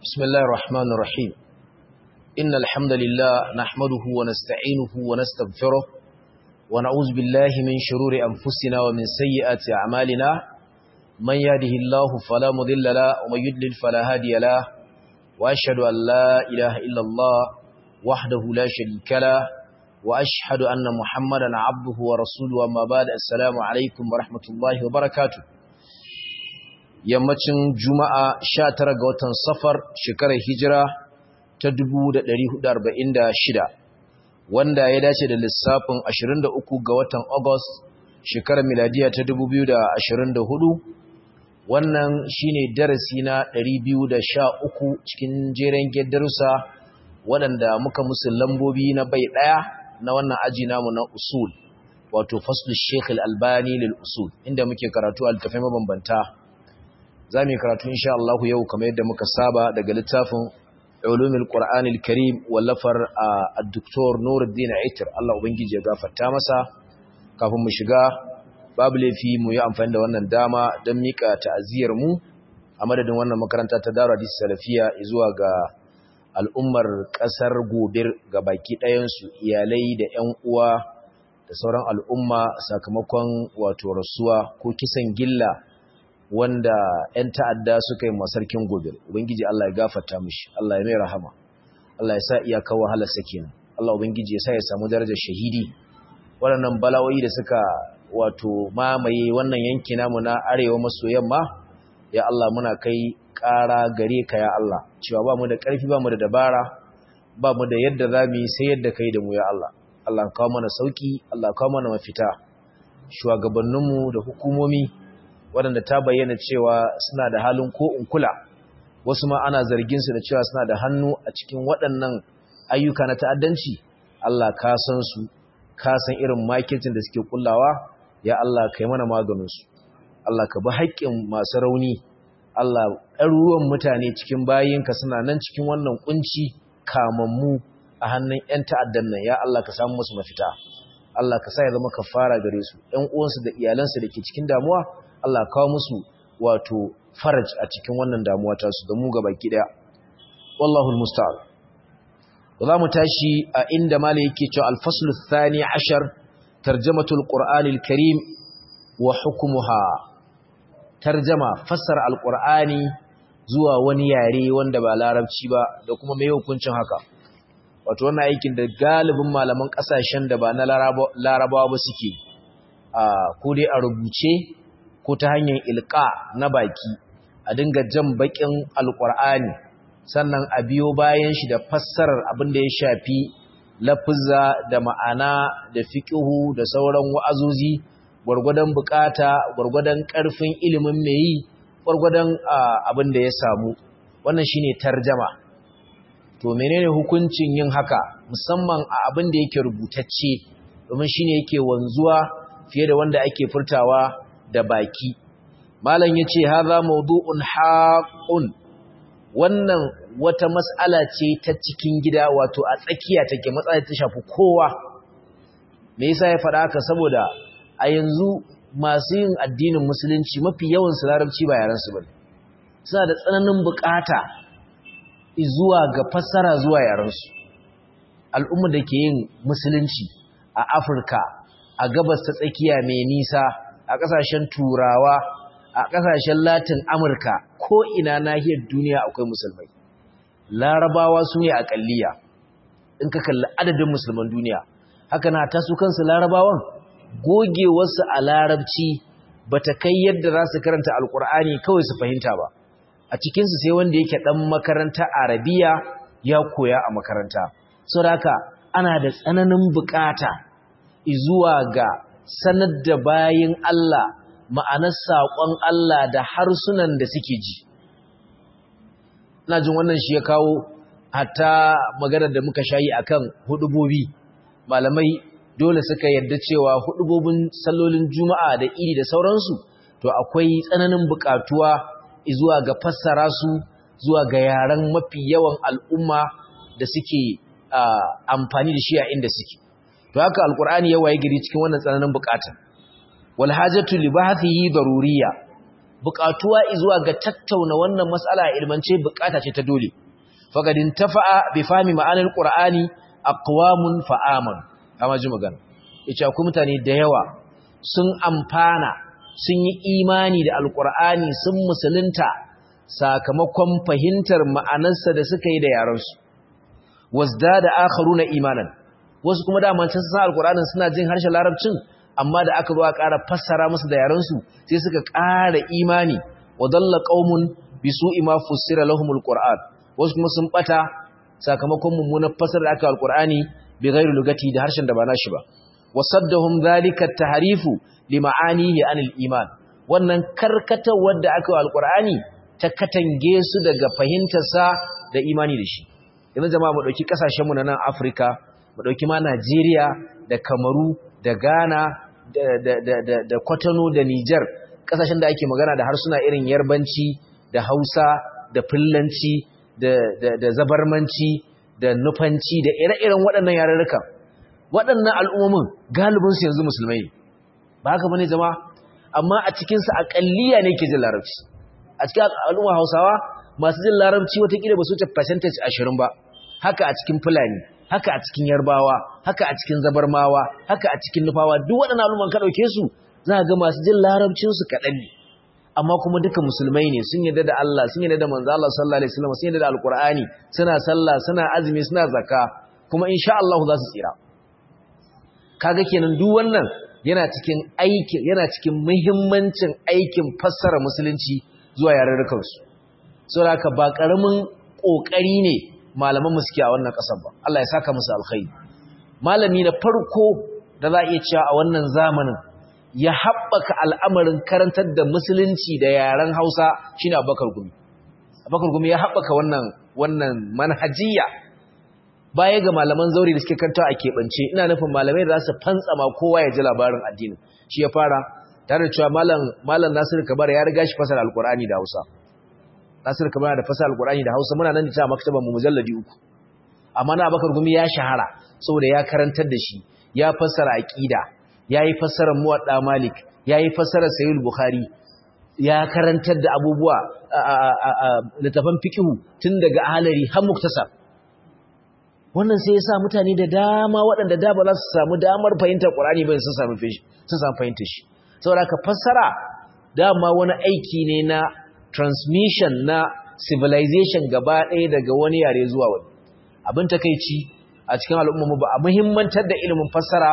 بسم الله الرحمن الرحيم إن الحمد لله نحمده ونستعينه ونستغفره ونعوذ بالله من شرور أنفسنا ومن سيئات أعمالنا من يهده الله فلا مضل له ومن يضلل فلا هادي له وأشهد أن لا إله إلا الله وحده لا شريك له وأشهد أن محمدا عبده ورسوله أما بعد السلام عليكم ورحمة الله وبركاته yammacin juma'a 19 ga watan safar shekarar hijira ta 1446 wanda ya dace da lissafin 23 ga watan august shekarar miladiya ta 2024 wannan shine darasi na 213 cikin jeren darussa waɗanda muka musu lambobi na bai ɗaya na wannan aji namu na usul wato faslu sheikh al-albani lil usul inda muke karatu altafai mabambanta za mu yi karatu insha Allah yau kamar yadda muka saba daga littafin ulumul qur'anil karim wallafar ad-doktor Nuruddin Aitir Allah ubangiji ya gafarta masa kafin mu shiga babu laifi mu yi amfani da wannan dama don mika ta'aziyar mu a madadin wannan makaranta ta Darul Hadith Salafiya zuwa ga al'ummar kasar Gobir ga baki ɗayan su iyalai da ƴan uwa da sauran al'umma sakamakon wato rasuwa ko kisan gilla wanda 'yan ta'adda suka yi masarkin gobe ubangiji Allah ya gafarta mishi Allah ya mai rahama Allah ya sa iyakar wahalarsa kenan Allah ubangiji ya sa ya samu darajar shahidi waɗannan bala'o'i da suka wato mamaye wannan yanki namu na arewa maso yamma ya Allah muna kai ƙara gare ka ya Allah cewa ba mu da ƙarfi ba mu da dabara ba mu da yadda za mu yi sai yadda kai da mu ya Allah Allah kawo mana sauki Allah kawo mana mafita shugabanninmu da hukumomi waɗanda ta bayyana cewa suna da halin ko in kula wasu ma ana zargin su da cewa suna da hannu a cikin waɗannan ayyuka na ta'addanci Allah ka san su ka san irin makircin da suke kullawa ya Allah kai mana maganin su Allah ka bi haƙƙin masu rauni Allah ɗaruruwan mutane cikin bayinka suna nan cikin wannan kunci kamammu a hannun 'yan ta'addan nan ya Allah ka samu musu mafita Allah ka sa ya zama kafara gare su ƴan uwansu da iyalansu da ke cikin damuwa Allah kawo musu wato faraj a cikin wannan damuwa ta su da mu gabaki daya wallahu almusta'an za mu tashi a inda malai yake cewa al-fasl ath-thani 'ashar tarjamatul qur'an al-karim wa hukmuha tarjama fassara al-qur'ani zuwa wani yare wanda ba larabci ba da kuma mai hukuncin haka wato wannan aikin da galibin malaman kasashen da ba na larabawa ba suke a ko dai a rubuce ko ta hanyar ilka na baki a dinga jan bakin alkur'ani sannan a biyo bayan shi da fassarar abin da ya shafi lafuzza da ma'ana da fiqihu da sauran wa'azozi gwargwadon bukata gwargwadon karfin ilimin mai yi gwargwadon abin da ya samu wannan shine tarjama to menene hukuncin yin haka musamman a abin da yake rubutacce domin shine yake wanzuwa fiye da wanda ake furtawa da baki malam yace hadha mawdu'un haqqun wannan wata mas'ala ce ta cikin gida wato a tsakiya take matsala ta shafi kowa me yasa ya faɗa haka saboda a yanzu masu yin addinin musulunci mafi yawan su larabci ba yaran su bane suna da tsananin bukata zuwa ga fassara zuwa yaran su al'umma da ke yin musulunci a Afirka a gabas ta tsakiya mai nisa a ƙasashen turawa a ƙasashen latin amurka ko ina nahiyar duniya akwai musulmai larabawa su ne aƙalliya in ka kalli adadin musulman duniya haka na ta su kansu larabawan gogewarsu a larabci ba ta kai yadda za su karanta alƙur'ani kawai su fahimta ba a cikinsu sai wanda yake ɗan makaranta arabiya ya koya a makaranta saboda ana da tsananin bukata zuwa ga sanar da bayin Allah ma'anar saƙon Allah da harsunan da suke ji. Ina jin wannan shi ya kawo hatta maganar da muka shayi akan hudubobi. Malamai dole suka yarda cewa hudubobin sallolin Juma'a da iri da sauransu, to akwai tsananin buƙatuwa zuwa ga fassara su zuwa ga yaren mafi yawan al'umma da suke amfani da shi a inda suke. to haka alqur'ani ya waye gari cikin wannan tsananin bukata wal hajatu li bahthihi daruriyya buƙatuwa zuwa ga tattauna wannan mas'ala ilmance buƙata ce ta dole faqadin tafa'a bi fahmi ma'anil qur'ani aqwamun fa'aman kama ji magana yace akwai mutane da yawa sun amfana sun yi imani da alqur'ani sun musulunta sakamakon fahimtar ma'anarsa da suka yi da yaransu wasdada akharuna imanan wasu kuma da man san alqur'anin suna jin harshen larabcin amma da aka zo a ƙara fassara musu da yaransu sai suka ƙara imani wa dalla qaumun bi su'i ma fussira lahumul qur'an wasu kuma sun bata sakamakon mummunar fassara da aka alqur'ani bi ghairi lugati da harshen da ba nashi ba wasaddahum dhalika at-tahrifu li ma'anihi anil iman wannan karkatar wadda aka yi alqur'ani ta katange su daga fahimtar sa da imani da shi yanzu jama'a mu dauki kasashen mu na nan Afirka mu dauki ma Najeriya da Kamaru da Ghana da da da da, da Kotonou da Niger kasashen da ake magana da harsuna irin Yarbanci da Hausa da Fullanci da da da Zabarmanci da Nufanci da ire-iren waɗannan yarurruka waɗannan al'ummomin galibin su yanzu musulmai ba haka bane jama'a amma a cikin su aqalliya ne ke jin larabci a cikin al'umma Hausawa masu jin larabci watakila ba su wuce percentage 20 ba haka a cikin Fulani haka a cikin Yarbawa haka a cikin Zabarmawa haka a cikin Nufawa duk waɗannan al'umman ka dauke su za ga masu jin larabcin su kaɗan ne amma kuma duka musulmai ne sun yarda da Allah sun yarda da manzo Allah sallallahu alaihi wasallam sun yarda da alqur'ani suna sallah suna azumi suna zakka kuma insha Allah za su tsira kaga kenan duk wannan yana cikin aikin yana cikin muhimmancin aikin fassara musulunci zuwa yarurrukan su saboda haka ba karamin kokari ne malaman mu suke a wannan kasar ba Allah ya saka musu alkhairi malami na farko da za a iya cewa a wannan zamanin ya haɓaka al'amarin karantar da musulunci da yaren Hausa shine Abubakar Gumi Abubakar Gumi ya haɓaka wannan wannan manhajiya baya ga malaman zauri da suke kanta a keɓance ina nufin malamai da za su fantsama kowa ya ji labarin addinin shi ya fara tare da cewa malam malam Nasir Kabar ya riga shi fasara alqur'ani da Hausa Nasir Kabar da fasara alqur'ani da Hausa muna nan da cewa maktaban mu mujalladi uku amma na Abubakar Gumi ya shahara saboda ya karantar da shi ya fassara aqida yayi fassarar muwadda Malik yayi fassarar Sahih Bukhari ya karantar da abubuwa littafan fiqhu tun daga ahalari har muktasar wannan sai ya sa mutane da dama waɗanda da ba za su samu damar fahimtar Qur'ani ba sun samu sun samu fahimtar shi saboda ka fassara dama wani aiki ne na transmission na civilization gaba ɗaya daga wani yare zuwa wani abin takeici a cikin al'umma ba a muhimmantar da ilimin fassara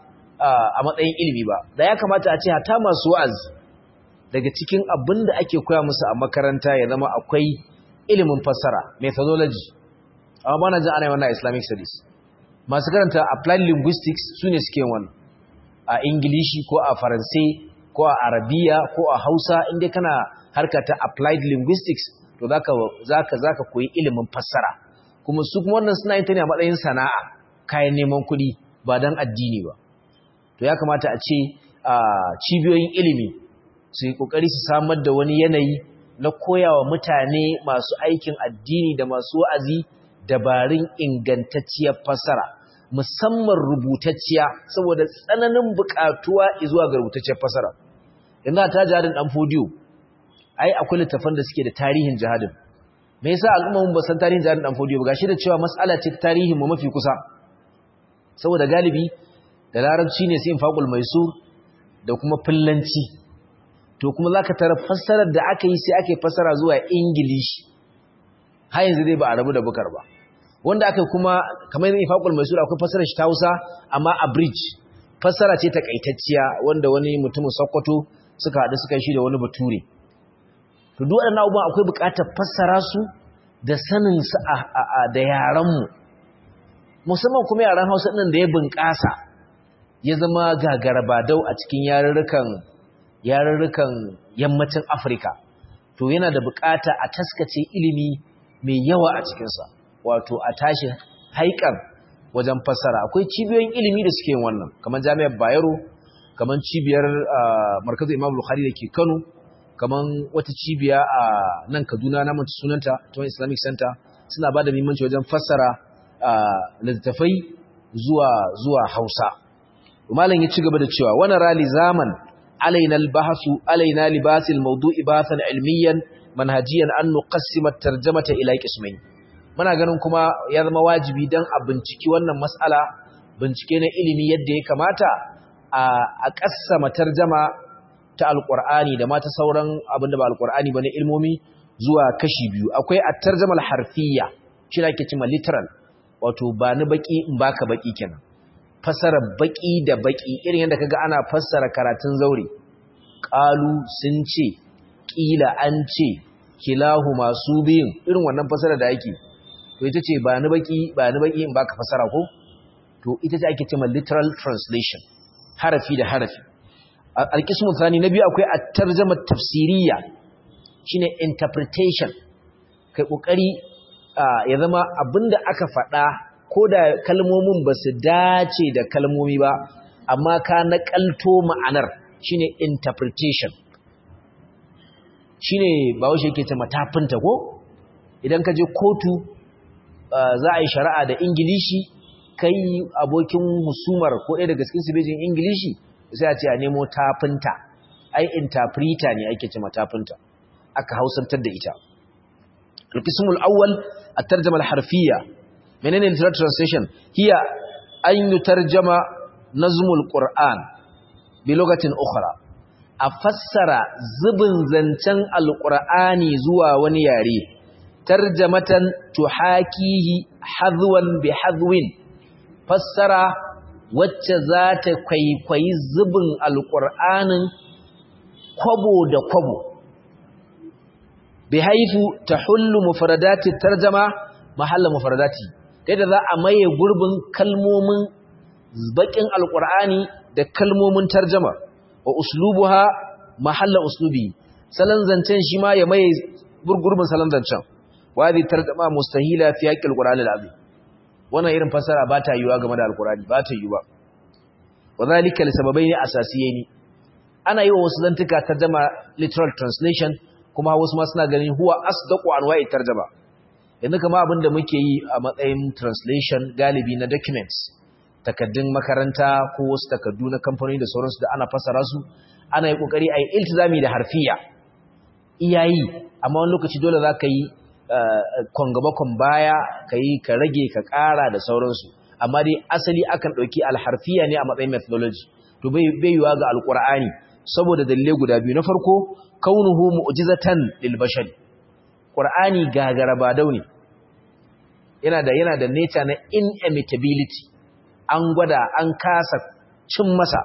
a matsayin ilimi ba da ya kamata a ce hata masu wa'azi daga cikin abin da ake koya musu a makaranta ya zama akwai ilimin fassara methodology amma ba na jin ana yi wannan islamic studies masu karanta applied linguistics su ne suke wannan a ingilishi ko a faransai ko a arabiya ko a hausa inda kana harka ta applied linguistics to za ka koyi ilimin fassara kuma su kuma wannan suna yin ta ne a matsayin sana'a kayan neman kuɗi ba don addini ba to ya kamata a ce cibiyoyin ilimi su yi ƙoƙari su samar da wani yanayi na koyawa mutane masu aikin addini da masu wa'azi dabarun ingantacciyar fassara musamman rubutacciya saboda tsananin buƙatuwa zuwa ga rubutacciyar fassara yanzu ta jihadin ɗan fodiyo ai akwai littafan da suke da tarihin jihadin me yasa al'umma ba san tarihin jihadin ɗan fodiyo ba gashi da cewa mas'ala ce ta tarihin mu mafi kusa saboda galibi da larabci ne sai infaqul maisur da kuma fillanci to kuma zaka tara fassarar da aka yi sai ake fassara zuwa ingilishi har yanzu dai ba a rabu da bukar ba wanda aka kuma kamar yin ifaqul maisur akwai fassarar shi ta Hausa amma a bridge fassara ce takaitacciya wanda wani mutumin Sokoto suka haɗu suka shi da wani bature to duk waɗannan abubuwan akwai buƙatar fassara su da sanin su da yaran mu musamman kuma yaran Hausa ɗin da ya bunƙasa ya zama gagarabadau a cikin yarurrukan yarurrukan yammacin Afirka to yana da buƙata a taskace ilimi mai yawa a cikinsa wato a tashi haikan wajen fassara akwai cibiyoyin ilimi da suke yin wannan kamar jami'ar bayero kamar cibiyar markazu imam bukhari da ke kano kamar wata cibiya a nan kaduna na mace sunanta ta wani islamic center suna ba da muhimmanci wajen fassara littattafai zuwa zuwa hausa malam ya ci gaba da cewa wani rali zaman alaina al-bahsu alaina libas al-mawdu'i bathan ilmiyan manhajiyan an nuqassima at-tarjamata ila qismayn muna ganin kuma ya zama wajibi dan a binciki wannan mas'ala bincike na ilimi yadda ya kamata a kassama tarjama ta alqur'ani da ma ta sauran abinda ba alqur'ani bane ilmomi zuwa kashi biyu akwai at-tarjama al-harfiyya shi ake cewa literal wato ba ni baki in baka baki kenan fassara baki da baki irin yadda kaga ana fassara karatun zaure qalu sun ce kila an ce kilahu masu biyun irin wannan fassara da yake to ita ce ba ni baki ba ni baki in baka fassara ko to ita ce ake cewa literal translation harafi da harafi alqismu thani na biyu akwai at-tarjama tafsiriyya shine interpretation kai kokari ya zama abinda aka faɗa ko da kalmomin ba su dace da kalmomi ba amma ka naƙalto ma'anar shine interpretation shine ba washe yake ta matafinta ko idan ka je kotu za a yi shari'a da ingilishi kai abokin musumar ko ɗaya daga cikin sibejin ingilishi sai a ce a nemo tafinta ai interpreter ne ake ce matafinta aka hausantar da ita القسم الأول الترجمة الحرفية منين literal translation هي أن يترجم نظم القرآن بلغة أخرى أفسر زبن زنتن القرآن زوا ونياري ترجمة تحاكيه حذوا بحذو فسر واتزات كي كي زبن القرآن كبو دا كبو bihaifu tahullu mufradati tarjama mahalla mufradati yadda za a maye gurbin kalmomin bakin alqur'ani da kalmomin tarjama wa uslubuha mahalla uslubi salan zancen shi ma ya maye gurbin salan zancen wadi tarjama mustahila fi haqqil qur'ani alazim wannan irin fasara ba ta yiwa game da alqur'ani ba ta yiwa wadhalika li sababaini asasiyaini ana yi wa wasu zantuka tarjama literal translation kuma wasu ma suna ganin huwa asdaqu anwa'i tarjuma yanzu kama abin da muke yi a matsayin translation galibi na documents takaddun makaranta ko wasu takaddu na kamfani da sauransu da ana fasara su ana yi kokari a yi iltizami da harfiya iyayi amma wani lokaci dole za ka yi kwangabakon baya ka yi ka rage ka ƙara da sauransu amma dai asali akan ɗauki alharfiya ne a matsayin methodology to bai yiwa ga alƙur'ani saboda dalilai guda biyu na farko kaunuhu mu'jizatan lil bashari qur'ani gagara ba dauni yana da yana da nature na inimitability an gwada an kasa cin masa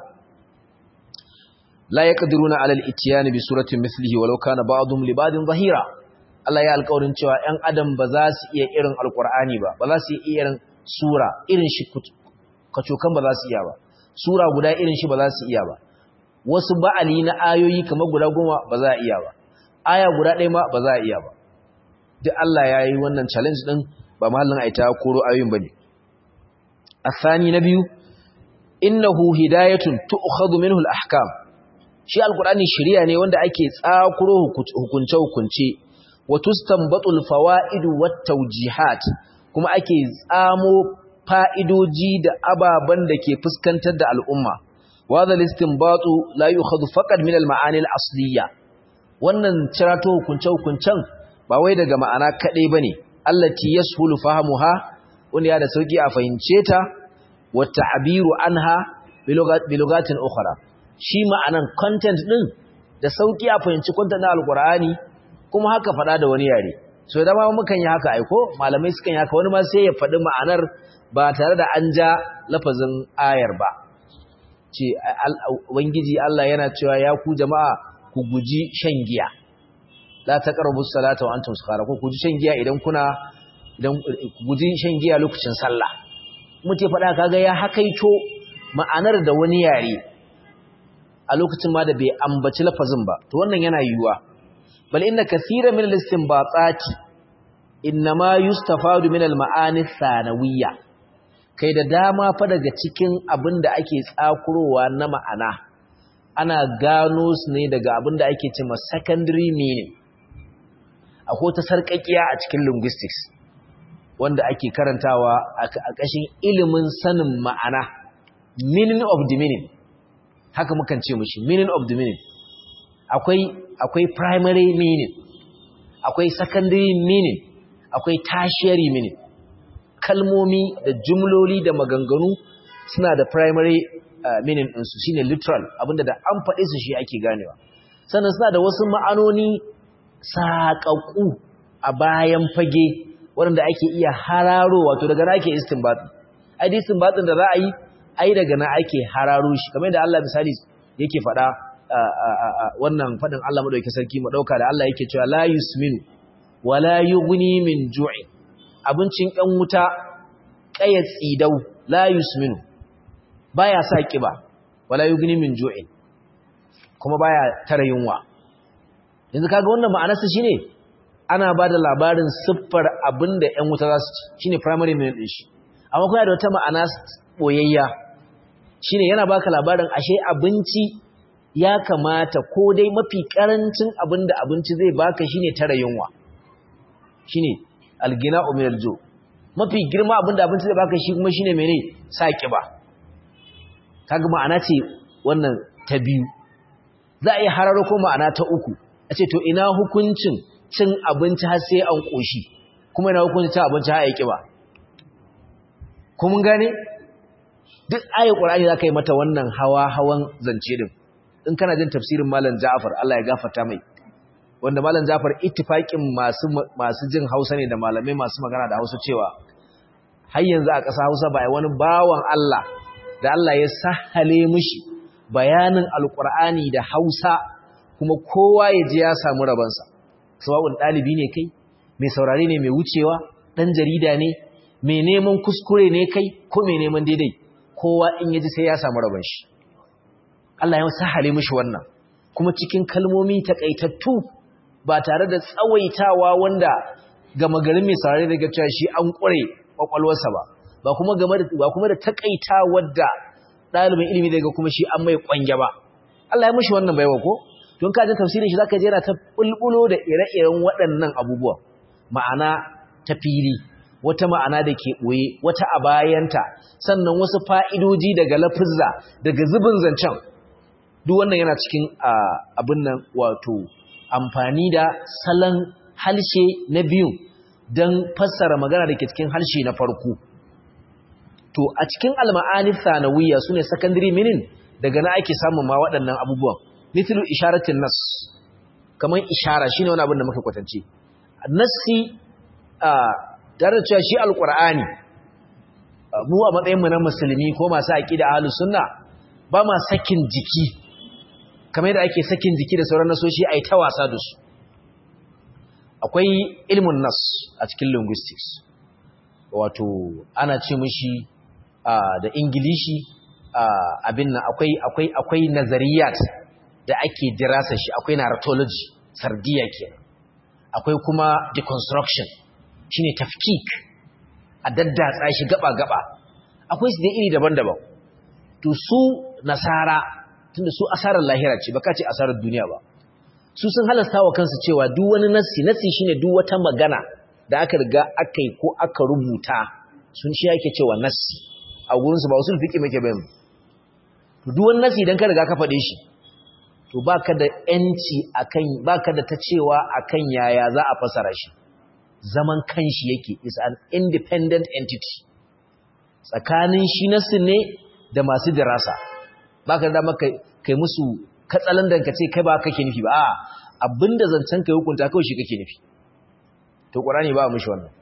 la yaqdiruna ala al-ityan bi suratin mithlihi walau kana ba'dhum li ba'din zahira Allah ya alƙawarin cewa 'yan adam ba za su iya irin alƙur'ani ba ba za su iya irin sura irin shi kacokan ba za su iya ba sura guda irin shi ba za su iya ba wasu ba'ali na ayoyi kamar guda goma ba za a iya ba aya guda ɗaya ma ba za a iya ba duk Allah ya yi wannan challenge ɗin ba mahallin aita koro ayoyin ba ne asani na biyu innahu hidayatun tu'khadhu minhu al-ahkam shi alqur'ani shari'a ne wanda ake tsakuro hukunce hukunce wa tustanbatul fawaid wat tawjihat kuma ake tsamo fa'idoji da ababan da ke fuskantar da al'umma وهذا الاستنباط لا يؤخذ فقط من المعاني الأصلية wannan cirato hukunce-hukuncen ba wai daga ma'ana kaɗai ba ne allati yashulu fahamuha wanda ya da sauƙi a fahimce ta wa ta'biru anha bi lugatin ukhra shi ma'anan content din da sauƙi a fahimci content na alqur'ani kuma haka faɗa da wani yare so da ma mukan yi haka aiko malamai sukan yi haka wani ma sai ya faɗi ma'anar ba tare da an ja lafazin ayar ba ce ubangiji Allah yana cewa ya ku jama'a ku guji shan giya la taqrabu salata wa antum sukara ko ku guji shan giya idan kuna idan ku guji shan giya lokacin sallah muke faɗa kaga ya hakaito ma'anar da wani yare a lokacin ma da bai ambaci lafazin ba to wannan yana yiwuwa bal inna kaseera min al-istinbatati inma yustafadu min al-ma'ani thanawiyya kai da dama fa daga cikin abin da ake tsakurowa na ma'ana ana gano su ne daga abin da ake cima secondary meaning akwai ta sarƙaƙiya a cikin linguistics wanda ake karantawa a ƙashin ilimin sanin ma'ana meaning of the meaning haka mukan ce mushi meaning of the meaning akwai akwai primary meaning akwai secondary meaning akwai tertiary meaning kalmomi da jumloli da maganganu suna da primary uh, meaning ɗinsu shine literal abinda da an faɗe su shi ake ganewa sannan suna da wasu ma'anoni saƙaƙu a bayan fage waɗanda ake iya hararo wato daga na ake istinbatin ai da istinbatin da za a yi ai daga na ake hararo shi kamar yadda Allah misali yake faɗa wannan faɗin Allah madauki sarki mu ɗauka da Allah yake cewa la yusminu wala yughni min ju'in abincin ɗan wuta ƙayat tsidau la yusminu baya sa kiba wala yughni min ju'in kuma baya tara yunwa yanzu kaga wannan ma'anarsa shine ana bada labarin siffar abinda ƴan wuta za su ci shine primary meaning din shi amma kuma da wata ma'ana boyayya shine yana baka labarin ashe abinci ya kamata ko dai mafi karancin abinda abinci zai baka shine tara yunwa shine algina'u min aljo mafi girma abinda abinci zai baka shi kuma shine mene sa kiba kaga ma'ana ce wannan ta biyu za a yi hararo ko ma'ana ta uku a ce to ina hukuncin cin abinci har sai an koshi kuma ina hukuncin cin abinci har ya kiba ko mun gane duk ayat qur'ani zaka yi mata wannan hawa hawan zance din in kana jin tafsirin malam Ja'far Allah ya gafarta mai wanda malam Ja'far ittifaqin masu masu jin Hausa ne da malamai masu magana da Hausa cewa har yanzu a ƙasa Hausa ba wani bawan Allah da Allah ya sahale mishi bayanin alqur'ani da Hausa kuma kowa ya ji ya samu rabansa sawa'un dalibi ne kai mai saurare ne mai wucewa dan jarida ne mai neman kuskure ne kai ko mai neman daidai kowa in yaji sai ya samu rabon shi Allah ya sahale mishi wannan kuma cikin kalmomi takaitattu ba tare da tsawaitawa wanda gama garin mai saurare daga cewa shi an kure kwakwalwarsa ba ba kuma game da ba kuma da takaitawar da dalibin ilimi daga kuma shi an mai kwange ba Allah ya mishi wannan baiwa ko don ka ji tafsirin shi zaka je yana ta bulbulo da ire-iren waɗannan abubuwa ma'ana ta fili wata ma'ana da ke ɓoye wata a bayanta sannan wasu fa'idoji daga lafizza daga zubin zancen duk wannan yana cikin abin nan wato amfani da salon halshe na biyu don fassara magana da ke cikin halshe na farko to a cikin alma'anif sanawiyya su ne secondary meaning daga na ake samun ma waɗannan abubuwan mithlu isharatin nas kamar ishara shine wani abin da muka kwatance nassi tare da cewa shi alkur'ani mu a matsayinmu na musulmi ko masu aqida ahlus sunna ba ma sakin jiki kamar yadda ake sakin jiki da sauran nasoshi ai ta wasa da su akwai ilmun nas a cikin linguistics wato ana ce mishi da ingilishi abin nan akwai akwai akwai nazariyat da ake dirasa shi akwai narratology sardiya kenan akwai kuma deconstruction shine tafkik a daddatsa shi gaba-gaba akwai su da iri daban-daban to su nasara tunda su asarar lahira ce baka ce asarar duniya ba su sun halasta wa kansu cewa duk wani nassi nassi shine duk wata magana da aka riga aka yi ko aka rubuta sun shi yake cewa nassi a gurinsu ba usul fiqi muke bayan to duk wani nassi idan ka riga ka faɗe shi to baka da yanci akan baka da ta cewa akan yaya za a fasara shi zaman kanshi yake is an independent entity tsakanin shi nasu ne da masu dirasa ba ka da maka kai musu katsalandan ka ce kai ba kake nufi ba a abinda zancen kai hukunta kawai shi kake nufi to ƙwarani ba a mushi wannan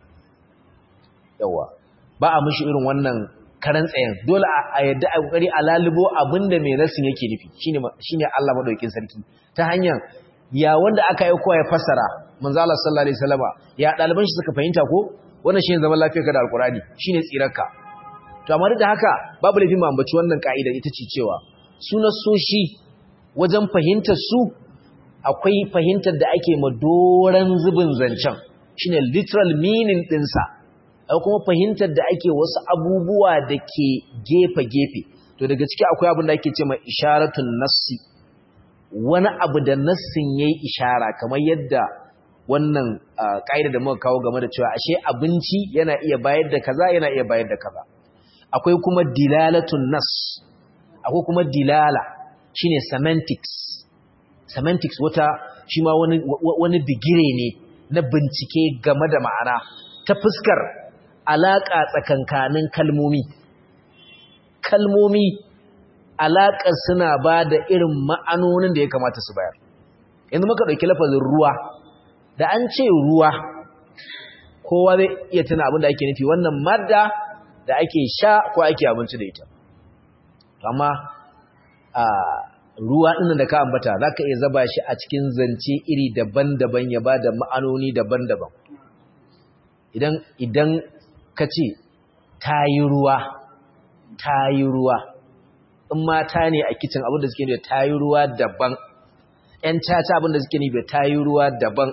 yawa ba a mushi irin wannan karan tsayen dole a yadda a kokari a lalubo abinda mai nasin yake nufi shine shine Allah madaukakin sarki ta hanyar ya wanda aka yi kowa ya fassara manzo Allah sallallahu alaihi wasallama ya daliban shi suka fahimta ko wannan shine zaman lafiyar ka da alqurani shine tsirarka to amma da haka babu laifin mu ambaci wannan kaida ita ce cewa sunan soshi wajen fahimtar su akwai fahimtar da ake ma doran zubin zancen shine literal meaning din sa akwai kuma fahimtar da ake wasu abubuwa da ke gefe gefe to daga ciki akwai abin da ake cewa isharatun nassi wani abu da nassin yayi ishara kamar yadda wannan ƙa'ida da muka kawo game da cewa ashe abinci yana iya bayar da kaza yana iya bayar da kaza akwai kuma dilalatun nas akwai kuma dilala shine semantics semantics wata shi ma wani wani bigire ne na bincike game da ma'ana ta fuskar alaka tsakankanin kalmomi kalmomi alaƙar suna ba da irin ma'anonin da ya kamata su bayar yanzu muka ɗauki lafazin ruwa da an ce ruwa kowa zai iya tuna abin da ake nufi wannan madda da ake sha ko ake abinci da ita amma a ruwa ɗin da ka ambata za ka iya zaba shi a cikin zance iri daban-daban ya ba da ma'anoni daban-daban idan ka ce ta yi ruwa ta yi ruwa in mata ne a kicin abinda suke ne ta yi ruwa daban ‘yan caca abinda suke ne ta yi ruwa daban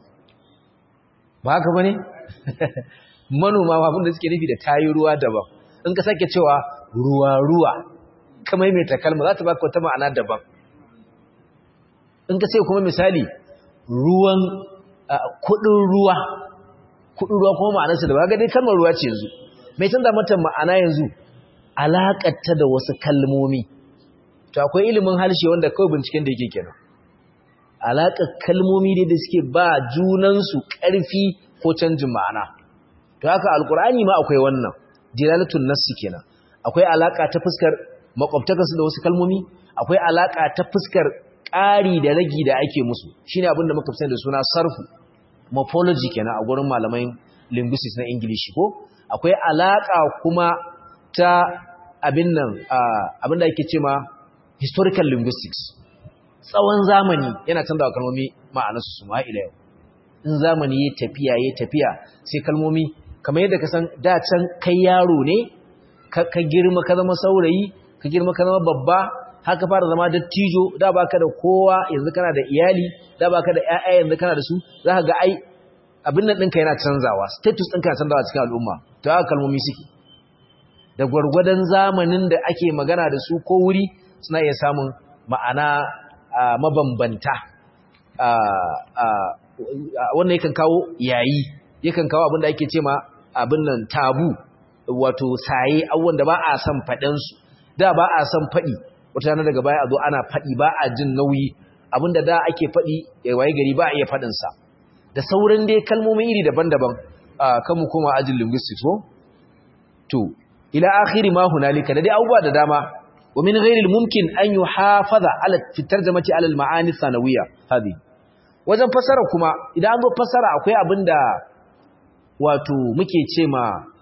ba haka ba ne? manoma abinda suke nufi da ta yi ruwa daban in ka sake cewa ruwa-ruwa kamar mai takalma za ta baka wata ma'ana daban in ka ce kuma misali ruwan kudin ruwa kudin ruwa kuma ma'anarsa da ba ga dai kalmar ruwa ce yanzu mai canza mata ma'ana yanzu alaƙarta da wasu kalmomi to akwai ilimin harshe wanda kawai binciken da yake kenan alaƙar kalmomi dai da suke ba junansu ƙarfi ko canjin ma'ana to haka alkur'ani ma akwai wannan jilalatul nassi kenan akwai alaƙa ta fuskar makwabtakarsu da wasu kalmomi akwai alaƙa ta fuskar ƙari da ragi da ake musu shine abin da muka fi da suna sarfu morphology kenan a gurin malaman linguistics na ingilishi ko akwai alaƙa kuma ta abin nan abin da ake ce ma historical linguistics tsawon zamani yana canza wa kalmomi ma'anarsu su ma'ila yau in zamani ya tafiya ya tafiya sai kalmomi kamar yadda ka san da can kai yaro ne ka girma ka zama saurayi ka girma ka zama babba haka fara zama dattijo da baka da kowa yanzu kana da iyali da baka da ƴaƴa yanzu kana da su zaka ga ai abin nan ɗinka yana canzawa status ɗinka yana canzawa cikin al'umma to haka kalmomi suke da gwargwadon zamanin da ake magana da su ko wuri suna iya samun ma'ana mabambanta wannan yakan kawo yayi yakan kawo abin da ake ce ma abin nan tabu wato saye abubuwan da ba a son faɗinsu da ba a son faɗi wata rana daga baya a zo ana faɗi ba a jin nauyi abin da da ake faɗi ya waye gari ba a iya faɗinsa da sauran dai kalmomin iri daban-daban kan mu koma ajin linguistics ko to ila akhiri ma hunalika da dai abubuwa da dama wa min ghairi mumkin an yuhafaza ala fi tarjamati ala al-ma'ani sanawiyya hadi wajen fasara kuma idan an zo fasara akwai abinda wato muke ce ma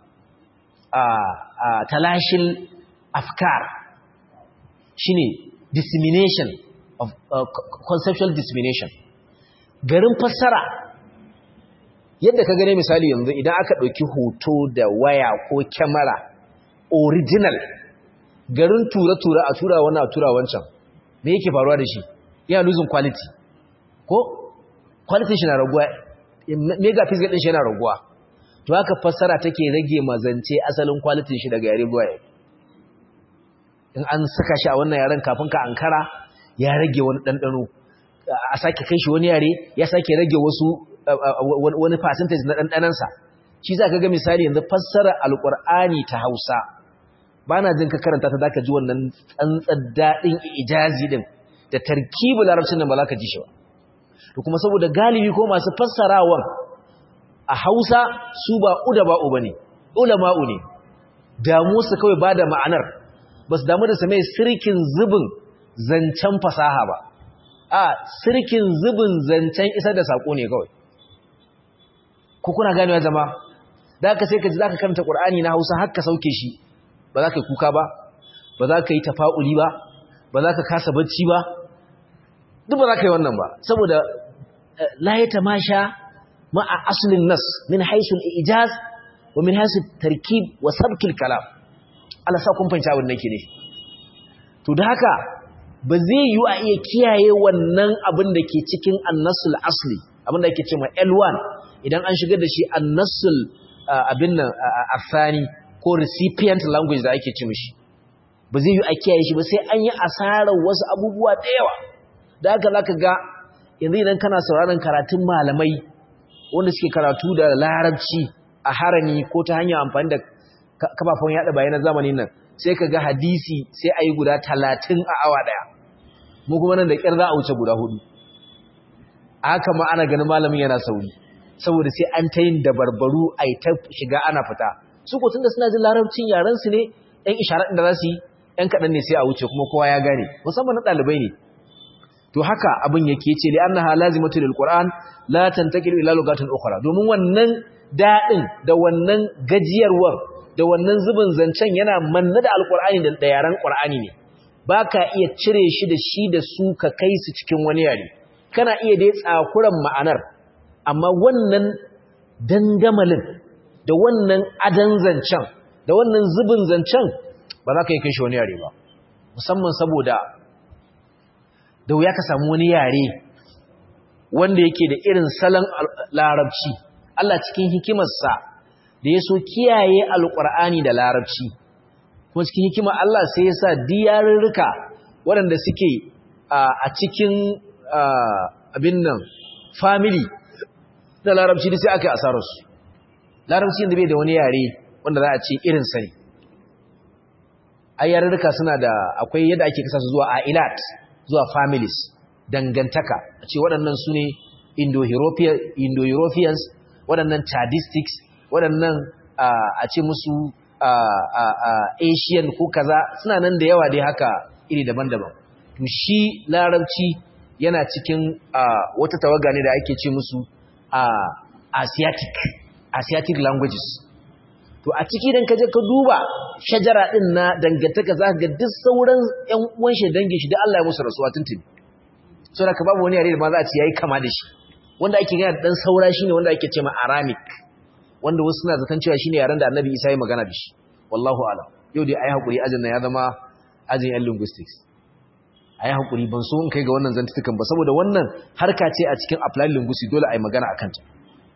a talashin afkar shine dissemination of conceptual dissemination garin fassara yadda ka gane misali yanzu idan aka ɗauki hoto da waya ko kyamara original garin tura-tura a tura wannan a tura wancan me yake faruwa da shi yana losing quality ko quality shi na raguwa megapixel din shi yana raguwa to haka fassara take rage mazance asalin quality shi daga yare zuwa yare in an saka shi a wannan yaren kafin ka ankara ya rage wani ɗanɗano a sake kai shi wani yare ya sake rage wasu wani percentage na ɗanɗanansa shi za ka ga misali yanzu fassara alƙur'ani ta hausa ba na jin ka karanta ta zaka ji wannan tsantsar daɗin ijazi din da tarkibu larabcin nan ba za ka ji shi ba to kuma saboda galibi ko masu fassarawan a hausa su ba uda ba uba ne ulama'u ne damu su kawai ba da ma'anar ba su damu da su mai sirkin zubin zancen fasaha ba a sirkin zubin zancen isar da saƙo ne kawai ko kuna ganewa zama da aka sai ka ji za ka karanta ƙur'ani na hausa har ka sauke shi ba za ka yi kuka ba ba za ka yi tafa'uli ba ba za ka kasa bacci ba duk ba za ka yi wannan ba saboda la ya tamasha ma'a aslin nas min haisul ijaz wa min haisul tarkib wa sabkil kalam Allah sa kun fahimci abin nake ne to da haka ba zai yi a iya kiyaye wannan abin da ke cikin annasul asli abin da ake ce ma L1 idan an shigar da shi annasul abin nan afani ko recipient language da ake ce mishi ba zai yi a kiyaye shi ba sai an yi asarar wasu abubuwa da yawa da haka zaka ga yanzu idan kana sauraron karatun malamai wanda suke karatu da larabci a harami ko ta hanyar amfani da kafafen yada bayanan zamanin nan sai ka ga hadisi sai a yi guda talatin a awa daya mu kuma nan da ƙyar za a wuce guda hudu haka ma ana ganin malamin yana sauri saboda sai an ta yin dabarbaru a yi ta shiga ana fita su ko tunda suna jin larabcin yaran su ne ɗan isharar da za su yi ɗan kaɗan ne sai a wuce kuma kowa ya gane musamman na ɗalibai ne to haka abin yake ce li annaha lazimatu lil qur'an la tantaqilu ila lugatin ukhra domin wannan dadin da wannan gajiyarwar da wannan zubin zancen yana manna da alqur'ani da da yaran qur'ani ne baka iya cire shi da shi da su ka kai su cikin wani yare kana iya dai tsakuran ma'anar amma wannan dangamalin da wannan adan zancen da wannan zubin zancen ba za ka yi kai shi wani yare ba musamman saboda da wuya ka samu wani yare wanda yake da irin salon larabci Allah cikin hikimarsa da ya so kiyaye alƙur'ani da larabci kuma cikin hikimar Allah sai ya sa diyarurruka waɗanda suke a cikin abin nan family da larabci da sai aka yi asararsu larabci da bai da wani yare wanda za a ce irin sani ayyarurruka suna da akwai yadda ake kasa su zuwa ailat zuwa families dangantaka a ce waɗannan su ne indo-europeans waɗannan chadistics waɗannan a ce musu asian ko kaza suna nan da yawa dai haka iri daban-daban to shi larabci yana cikin wata tawaga ne da ake ce musu asiatic asiatic languages to a ciki dan kaje ka duba shajara din na dangantaka za ka ga duk sauran ƴan uwan shi dangin shi da Allah ya musu rasuwa tuntuni saboda ka babu wani yare da ma za a ce yayi kama da shi wanda ake gana dan saura shine wanda ake cewa Aramic wanda wasu suna zaton cewa shine yaren da Annabi Isa ya magana da shi wallahu a'lam yau dai ayi hakuri ajin nan ya zama ajin yan linguistics ayi hakuri ban so in kai ga wannan zantukan ba saboda wannan harka ce a cikin applied linguistics dole ayi magana akan ta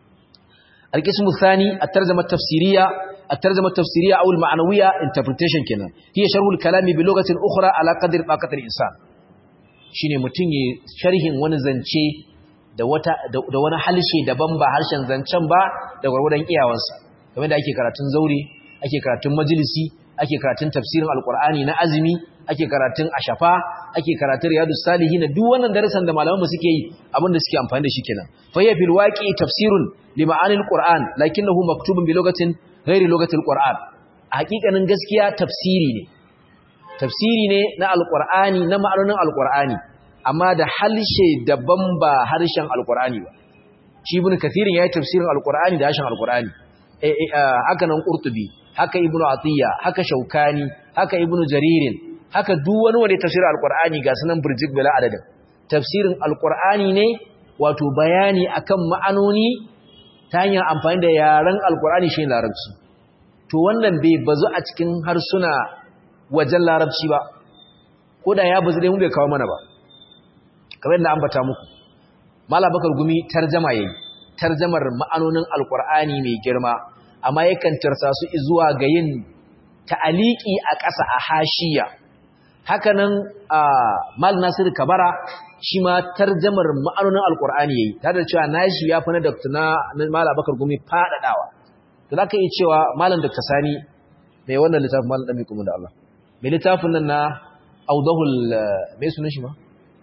القسم الثاني الترجمة التفسيرية الترجمة التفسيرية أو المعنوية interpretation كنا هي شرح الكلام بلغة أخرى على قدر طاقة الإنسان shine mutum ya sharhin wani zance da wata da wani halshe daban ba harshen zancen ba da gwargwadon iyawansa kamar da ake karatun zaure ake karatun majalisi ake karatun tafsirin alqur'ani na azumi ake karatun ashafa ake karatun riyadus salihin duk wannan darasan da malaman mu suke yi abinda suke amfani da shi kenan fa ya fil waqi tafsirun li ma'anil qur'an lakinnahu maktubun bi lugatin ghairi lugatil qur'an hakikanin gaskiya tafsiri ne tafsiri ne na alqur'ani na ma'anonin alqur'ani amma da halshe daban ba harshen alqur'ani ba shi ibn kathirin yayi tafsirin alqur'ani da harshen alqur'ani haka nan qurtubi haka ibnu atiya haka shaukani haka ibnu jaririn haka duk wani wanda tafsirin alqur'ani ga sunan burjik bila adadin tafsirin alqur'ani ne wato bayani akan ma'anoni ta hanyar amfani da yaren alqur'ani shi larabci to wannan bai bazu a cikin harsuna wajen larabci ba ko da ya bazu dai mun bai kawo mana ba kamar yadda ambata muku mala bakar gumi tarjama yayi tarjamar ma'anonin alqur'ani mai girma amma yakan tarsa su zuwa ga yin ta'aliki a ƙasa a hashiya hakanan mal nasir kabara shi ma tarjamar ma'anonin alqur'ani yayi tare da cewa nashi ya fi na dr na mala bakar gumi fadadawa to zaka iya cewa malam dr sani mai wannan littafin malam dan kuma da Allah mai littafin nan na audahul mai sunan shi ma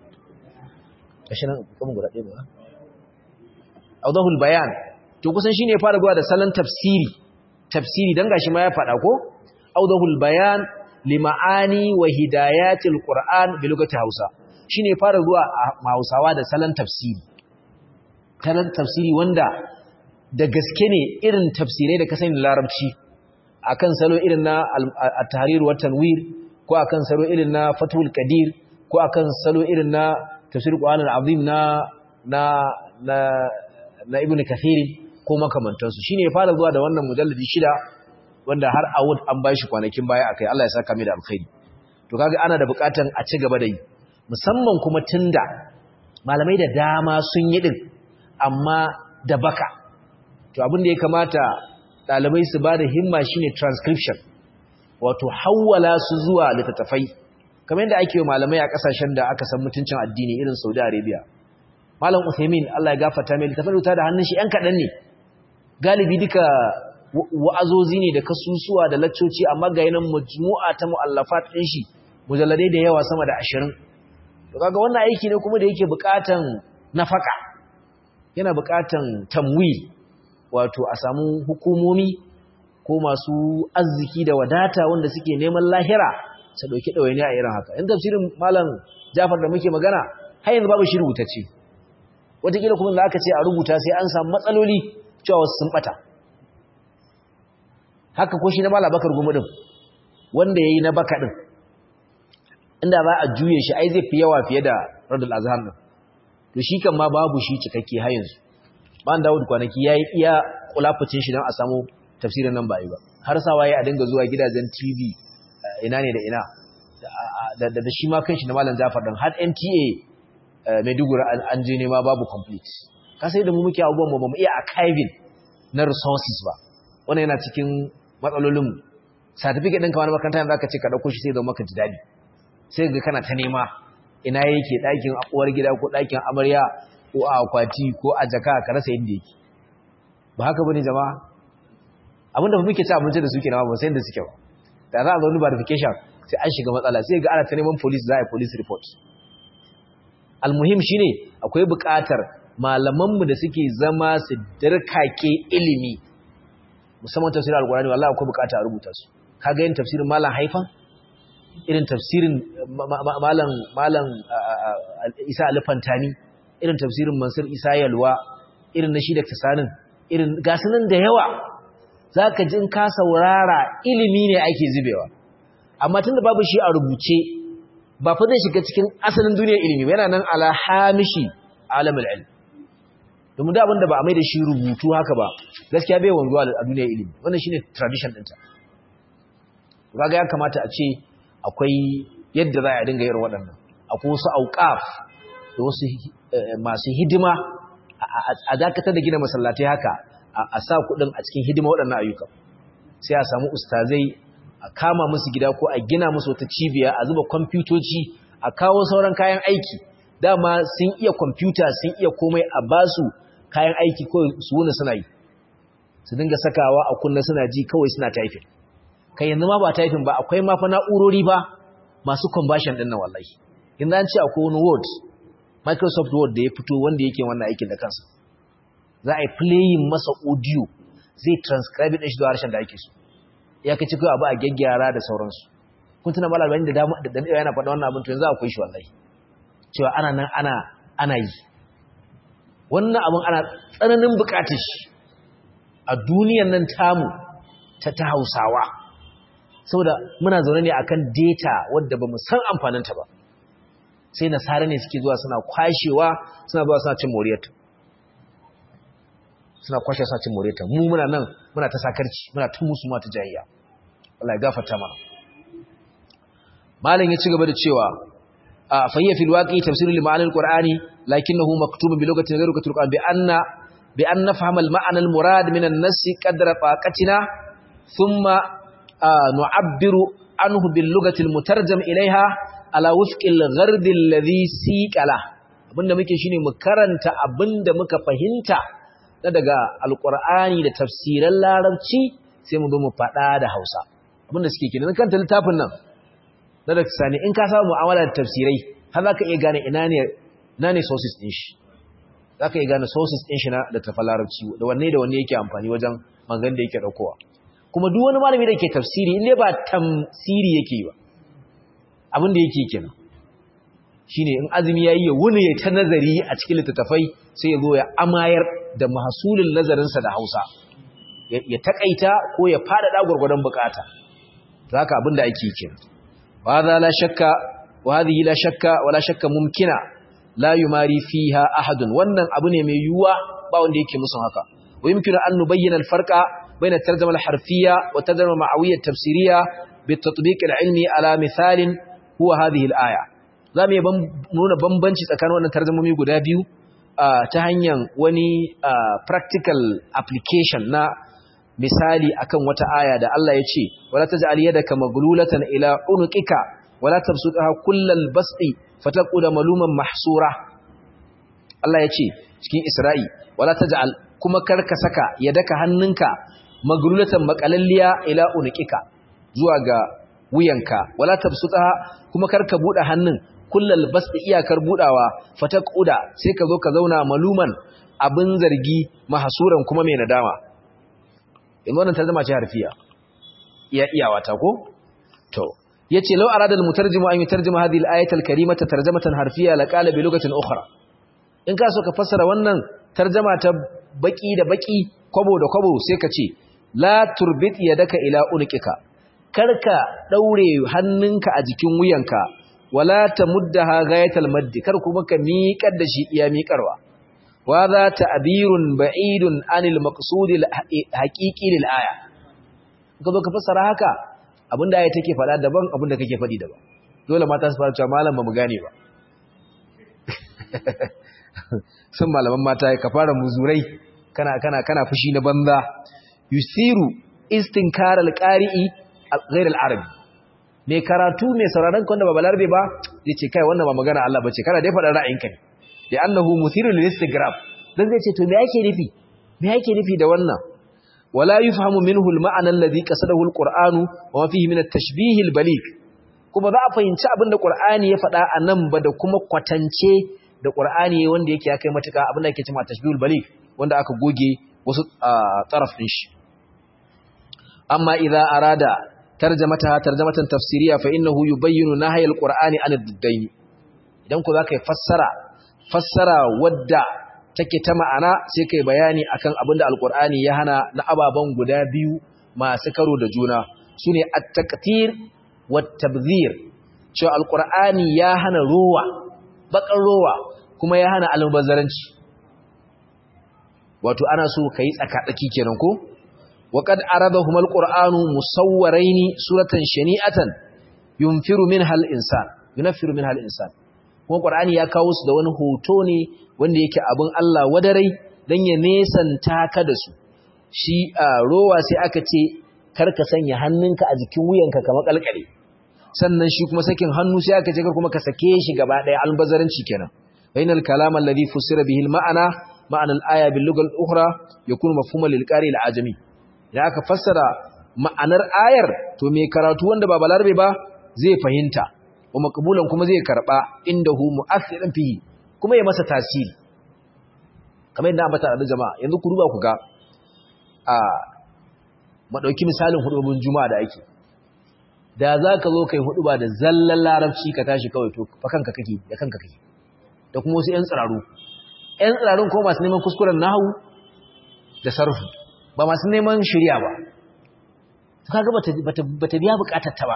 kashi nan kuma guda ɗaya ba audahul bayan to kusan shine ya fara zuwa da salon tafsiri tafsiri dan gashi ma ya fada ko audahul bayan lima'ani wa hidayatil qur'an bi lugati hausa shine ya fara zuwa a hausawa da salon tafsiri salon tafsiri wanda da gaske ne irin tafsirai da ka sani larabci akan salo irin na at-tahrir wa tanwir ko akan salo irin na fathul qadir ko akan salo irin na tafsir qur'an al-azim na na na na ibnu kathir ko makamantansu shine ya fara zuwa da wannan mujalladi shida wanda har awud an bashi kwanakin baya akai Allah ya saka mai da alkhairi to kaga ana da bukatan a ci gaba da yi musamman kuma tunda malamai da dama sun yi din amma da baka to abin da ya kamata dalibai su bada himma shine transcription wato hawwala su zuwa littattafai kamar yadda ake malamai a kasashen da aka san mutuncin addini irin Saudi Arabia Malam Uthaymeen Allah ya gafarta mai littafin rubuta da hannun shi ɗan kaɗan ne galibi duka wa'azozi ne da kasusuwa da laccoci amma ga yanan majmu'a ta mu'allafat ɗin shi mujalladai da yawa sama da ashirin to kaga wannan aiki ne kuma da yake buƙatan nafaka yana buƙatan tamwil wato a samu hukumomi ko masu arziki da wadata wanda suke neman lahira su ɗauki ɗawaini a irin haka in tafsirin malam jafar da muke magana har yanzu babu shi rubutacce wataƙila kuma da aka ce a rubuta sai an samu matsaloli cewa wasu sun ɓata haka ko shi na malam bakar gumudin wanda ya yi na baka ɗin inda za a juye shi ai zai fi yawa fiye da radul azhar ɗin to shi kan ma babu shi cikakke har yanzu ban dawud kwanaki ya yi iya kulafucin shi don a samu tafsirin nan ba yi ba har sa waye a dinga zuwa gidajen tv ina ne da ina da shi ma kanshi na malam Jafar dan har NTA Maiduguri an je nema babu complete ka sai da mu muke abubuwan mu ba mu iya archiving na resources ba wannan yana cikin matsalolin mu certificate ɗin kamar makaranta yanzu aka ce ka dauko shi sai da maka ji dadi sai ga kana ta nema ina yake ɗakin uwar gida ko ɗakin amarya ko a akwati ko a jaka ka rasa inda yake ba haka bane jama'a abinda muke ci abinci da suke nawa ba sai da suke ba da za a zo ni verification sai an shiga matsala sai ga ana ta neman police za a yi police report almuhim shine akwai buƙatar malamanmu da suke zama su dirkake ilimi musamman tafsirin alkurani wallahi akwai buƙata a rubuta su kaga yin tafsirin malam haifan irin tafsirin malam malam Isa Alfantani irin tafsirin Mansur Isa Yalwa irin na shi da Tasanin irin gasunan da yawa zaka ji in ka saurara ilimi ne ake zubewa amma tunda babu shi a rubuce ba fa zai shiga cikin asalin duniyar ilimi ba yana nan ala hamishi alamul ilm domin da abinda ba a mai da shi rubutu haka ba gaskiya bai wanzuwa a duniyar ilimi wannan shine tradition ɗinta kaga ya kamata a ce akwai yadda za a dinga yin waɗannan akwai wasu auqaf da wasu masu hidima a dakatar da gina masallatai haka a sa kuɗin a cikin hidima waɗannan ayyuka sai a samu ustazai a kama musu gida ko a gina musu wata cibiya a zuba kwamfutoci a kawo sauran kayan aiki dama sun iya kwamfuta sun iya komai a basu kayan aiki kawai su wuni suna yi su dinga sakawa a kunna suna ji kawai suna taifin kai yanzu ma ba taifin ba akwai ma fa na'urori ba masu conversion din nan wallahi yanzu an ce akwai wani word microsoft word da ya fito wanda yake wannan aikin da kansa za a yi playing masa audio zai transcribe din shi zuwa harshen da ake so ya kaci kai abu a gyaggyara da sauransu kun tuna malar bani da dama da dan yana faɗa wannan abin to yanzu akwai shi wallahi cewa ana nan ana ana yi wannan abin ana tsananin bukatar shi a duniyan nan tamu ta ta Hausawa saboda muna zaune ne akan data wadda bamu san amfaninta ba sai nasara ne suke zuwa suna kwashewa suna zuwa suna cin moriyarta suna kwashe suna cin moriyarta mu muna nan muna ta sakarci muna tun musu ma ta jayayya Allah ya gafarta mana malam ya ci gaba da cewa fayya fil waqi tafsirul lima'an alqur'ani lakinnahu maktubun bi lugatin ghayri lugatil qur'an bi anna bi an nafhama al-ma'na al-murad min an-nass qadra taqatina thumma nu'abbiru anhu bil lugati al-mutarjam ilayha ala wifqi al-ghard alladhi siqala abinda muke shine mu karanta abinda muka fahimta na daga alqur'ani da tafsiran larabci sai mu zo mu fada da Hausa abinda suke kenan kan littafin nan na da sani in ka samu mu'amala da tafsirai har za ka iya gane ina ne ina ne sources din shi za ka iya gane sources din shi na da tafa larabci da wanne da wanne yake amfani wajen magan da yake daukowa kuma duk wani malami da ke tafsiri in dai ba tamsiri yake yi ba abin da yake kenan shine in azumi yayi ya wuni ya ta nazari a cikin littattafai sai ya zo ya amayar da mahsulin nazarinsa da Hausa ya takaita ko ya fada gurgurdan bukata zaka abin da ake kenan وهذا لا شك وهذه لا شك ولا شك ممكنه لا يماري فيها احد wannan abu ne mai yuwa ba wanda yake musun haka wa yumkinu an nubayyana al-farqa bayna at-tarjuma al-harfiyya wa at-tarjuma ma'awiyya at-tafsiriyya bi-tatbiq al-ilmi ala mithalin huwa hadhihi al-aya zamu yi nuna bambanci tsakanin wannan tarjumomi guda biyu ta hanyar wani practical application na misali akan wata aya da Allah ya ce wala taj'al yadaka maglulatan ila unuqika wala tabsutha kullal basti fataqula maluman mahsura Allah ya ce cikin Isra'i wala taj'al kuma karka saka yadaka hannunka maglulatan makalalliya ila unuqika zuwa ga wuyanka wala tabsutha kuma karka bude hannun kullal bast iyakar budawa fataquda sai ka zo ka zauna maluman abin zargi mahsuran kuma mai nadama in wannan tarjuma ce harfiya iya iyawa ta ko to yace law arada al mutarjimu an yutarjima hadhihi al ayata al karimata tarjamatan harfiya la qala bi lugatin ukhra in ka so ka fassara wannan tarjama ta baki da baki kwabo da kwabo sai ka ce la turbit yadaka ila unqika karka daure hannunka a jikin wuyanka wala tamuddaha ghayatal maddi kar kuma ka miƙar da shi iya miƙarwa wa za ta'birun ba'idun anil maqsud al haqiqi lil aya ka zo ka fassara haka abinda aya take faɗa daban abinda kake faɗi daban dole mata su fara cewa malam ba mu gane ba sun malaman mata ka fara muzurai kana kana kana fushi na banza yusiru istinkar alqari'i ghayr al-arabi me karatu me sauraron ka wanda ba balarbe ba yace kai wannan ba magana Allah bace kana dai faɗa ra'ayinka ne da annahu muthiru lil istigrab dan zai ce to me yake nufi me yake nufi da wannan wala yufhamu minhu al-ma'na alladhi qasadahu al-qur'anu wa fihi min at-tashbih al-baligh kuma za a fahimci abin da qur'ani ya faɗa anan ba da kuma kwatance da qur'ani wanda yake ya kai matuka abin da yake cewa tashbihul baligh wanda aka goge wasu taraf din shi amma idza arada tarjamata tarjamatan tafsiriya fa innahu yubayyinu nahy al-qur'ani an ad-dayn idan ku zaka yi fassara fassara wadda take ta ma'ana sai kai bayani akan abinda alqur'ani ya hana na ababan guda biyu masu karo da juna sune at-taqtir wat-tabdhir cewa alqur'ani ya hana ruwa bakan ruwa kuma ya hana almubazzaranci wato ana so kai tsaka-tsaki kenan ko waqad aradahum alqur'anu musawwaraini suratan shani'atan yunfiru minha al-insan yunfiru minha al-insan kuma qur'ani ya kawo su da wani hoto ne wanda yake abin Allah wadarai dan ya nesanta ka da su shi rowa sai aka ce karka sanya hannunka a jikin wuyanka kamar kalkale sannan shi kuma sakin hannu sai aka ce kar kuma ka sake shi gaba daya albazaranci kenan bainal kalam alladhi fusira bihi al-ma'ana ma'ana al-aya bil lugha al-ukhra yakunu mafhuman lil qari al-ajami idan aka fassara ma'anar ayar to me karatu wanda ba balarbe ba zai fahimta wa maqbulan kuma zai karba indahu mu'athiran fihi kuma ya masa tasiri kamar yadda ambata da jama'a yanzu ku duba ku ga a madauki misalin hudubun juma'a da ake da za ka zo kai hudu ba da zallan larabci ka tashi kawai to fa kanka kake da kanka kake da kuma wasu 'yan tsiraru 'yan tsirarun kuma masu neman kuskuren nahu da sarfu ba masu neman shirya ba to kaga bata bata biya bukatar ta ba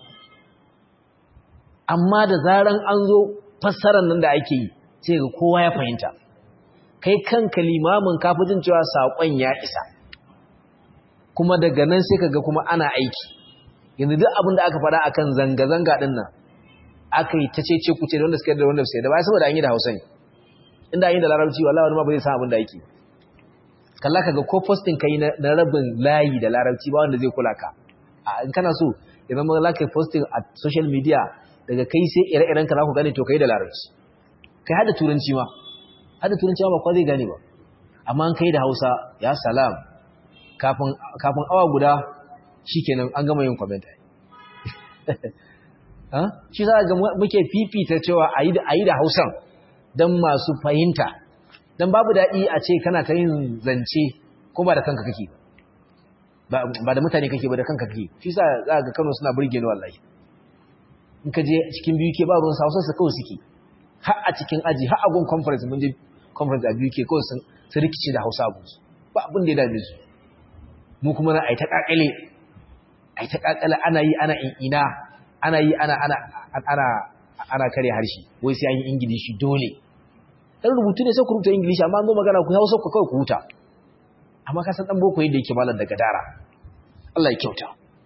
amma da zaran an zo fassarar nan da ake yi sai ga kowa ya fahimta kai kanka limamin kafin cewa sakon ya isa kuma daga nan sai kaga kuma ana aiki yanzu duk abin da aka faɗa akan zanga-zanga ɗin nan aka yi ta cece kuce da wanda suka da wanda suka da baya saboda an yi da hausa ne inda an yi da larabci wallahi wani ma ba zai san abin da yake kalla ka ga ko posting kai na rabin layi da larabci ba wanda zai kula ka a in kana so idan ma za ka posting a social media daga kai sai ire-iren ka za ku gane to kai da larabci kai hada turanci ma hada turanci ma ba kwa zai gane ba amma an kai da hausa ya salam kafin awa guda shikenan an gama yin comment shi za ga muke fifita cewa a yi da hausan don masu fahimta don babu daɗi a ce kana ta yin zance ko ba da kanka kake ba da mutane kake ba da kanka kake shi sa za ga kano suna burge ni wallahi in ka je cikin biyu ke babu hausa su kawai suke har a cikin aji har a gun conference mun je conference a biyu ke kawai sun rikici da hausa abu ba abin da ya dame su mu kuma na a yi ta kakale a yi ta kakale ana yi ana ina ana yi ana ana ana ana kare harshe wai sai an yi ingilishi dole dan rubutu ne sai ku rubuta ingilishi amma an zo magana ku hausa ku kawai ku huta amma ka san dan boko yadda yake malam daga dara Allah ya kyauta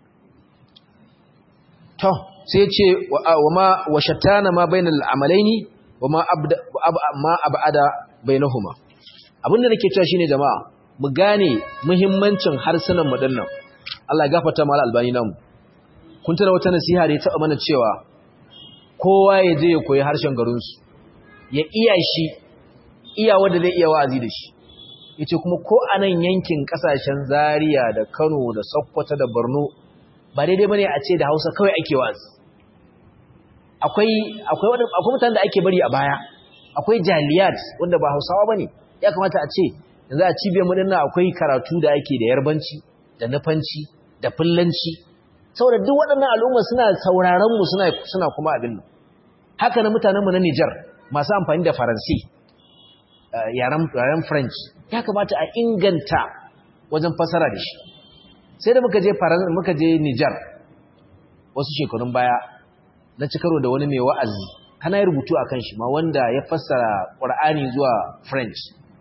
to sai ya ce wa ma wa shattana ma bainal amalaini wa ma abda ma abada bainahuma abinda nake cewa shine jama'a mu gane muhimmancin harsunan mu dinnan Allah ya gafarta mal albani namu kun tana wata nasiha da ya taɓa mana cewa kowa ya je ya koyi harshen garinsu ya iya shi iya wanda zai iya wa'azi da shi ya ce kuma ko a nan yankin ƙasashen zaria da kano da sokoto da borno ba daidai ba ne a ce da hausa kawai ake wa'azi akwai akwai akwai mutanen da ake bari a baya akwai jaliyat wanda ba Hausawa bane ya kamata a ce yanzu a cibiyar mu dinnan akwai karatu da ake da yarbanci da nufanci da fullanci saboda duk waɗannan al'umma suna sauraron mu suna suna kuma abin nan haka na mutanen mu na Niger masu amfani da Faransi yaren yaren French ya kamata a inganta wajen fasara da shi sai da muka je Faransa muka je Niger wasu shekarun baya na ci karo da wani mai wa'azi kana yi rubutu akan shi ma wanda ya fassara Qur'ani zuwa French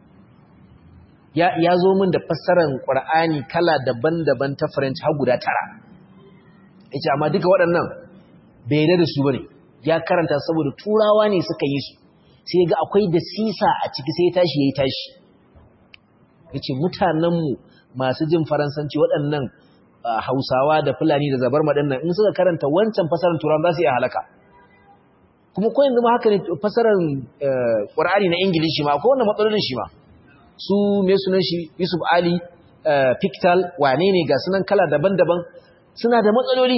ya ya zo min da fassarar Qur'ani kala daban-daban ta French har guda tara yace amma duka waɗannan bai yarda da su bane ya karanta saboda turawa ne suka yi su sai ga akwai da sisa a ciki sai ya tashi yayi tashi yace mutanen mu masu jin faransanci waɗannan Hausawa da Fulani da Zabar madannan in suka karanta wancan fasarar Turan za su iya halaka kuma ko yanzu ma haka ne fasarar Qur'ani na Ingilishi ma ko wannan matsalolin shi ma su me sunan shi Yusuf Ali Pictal wane ne ga sunan kala daban-daban suna da matsaloli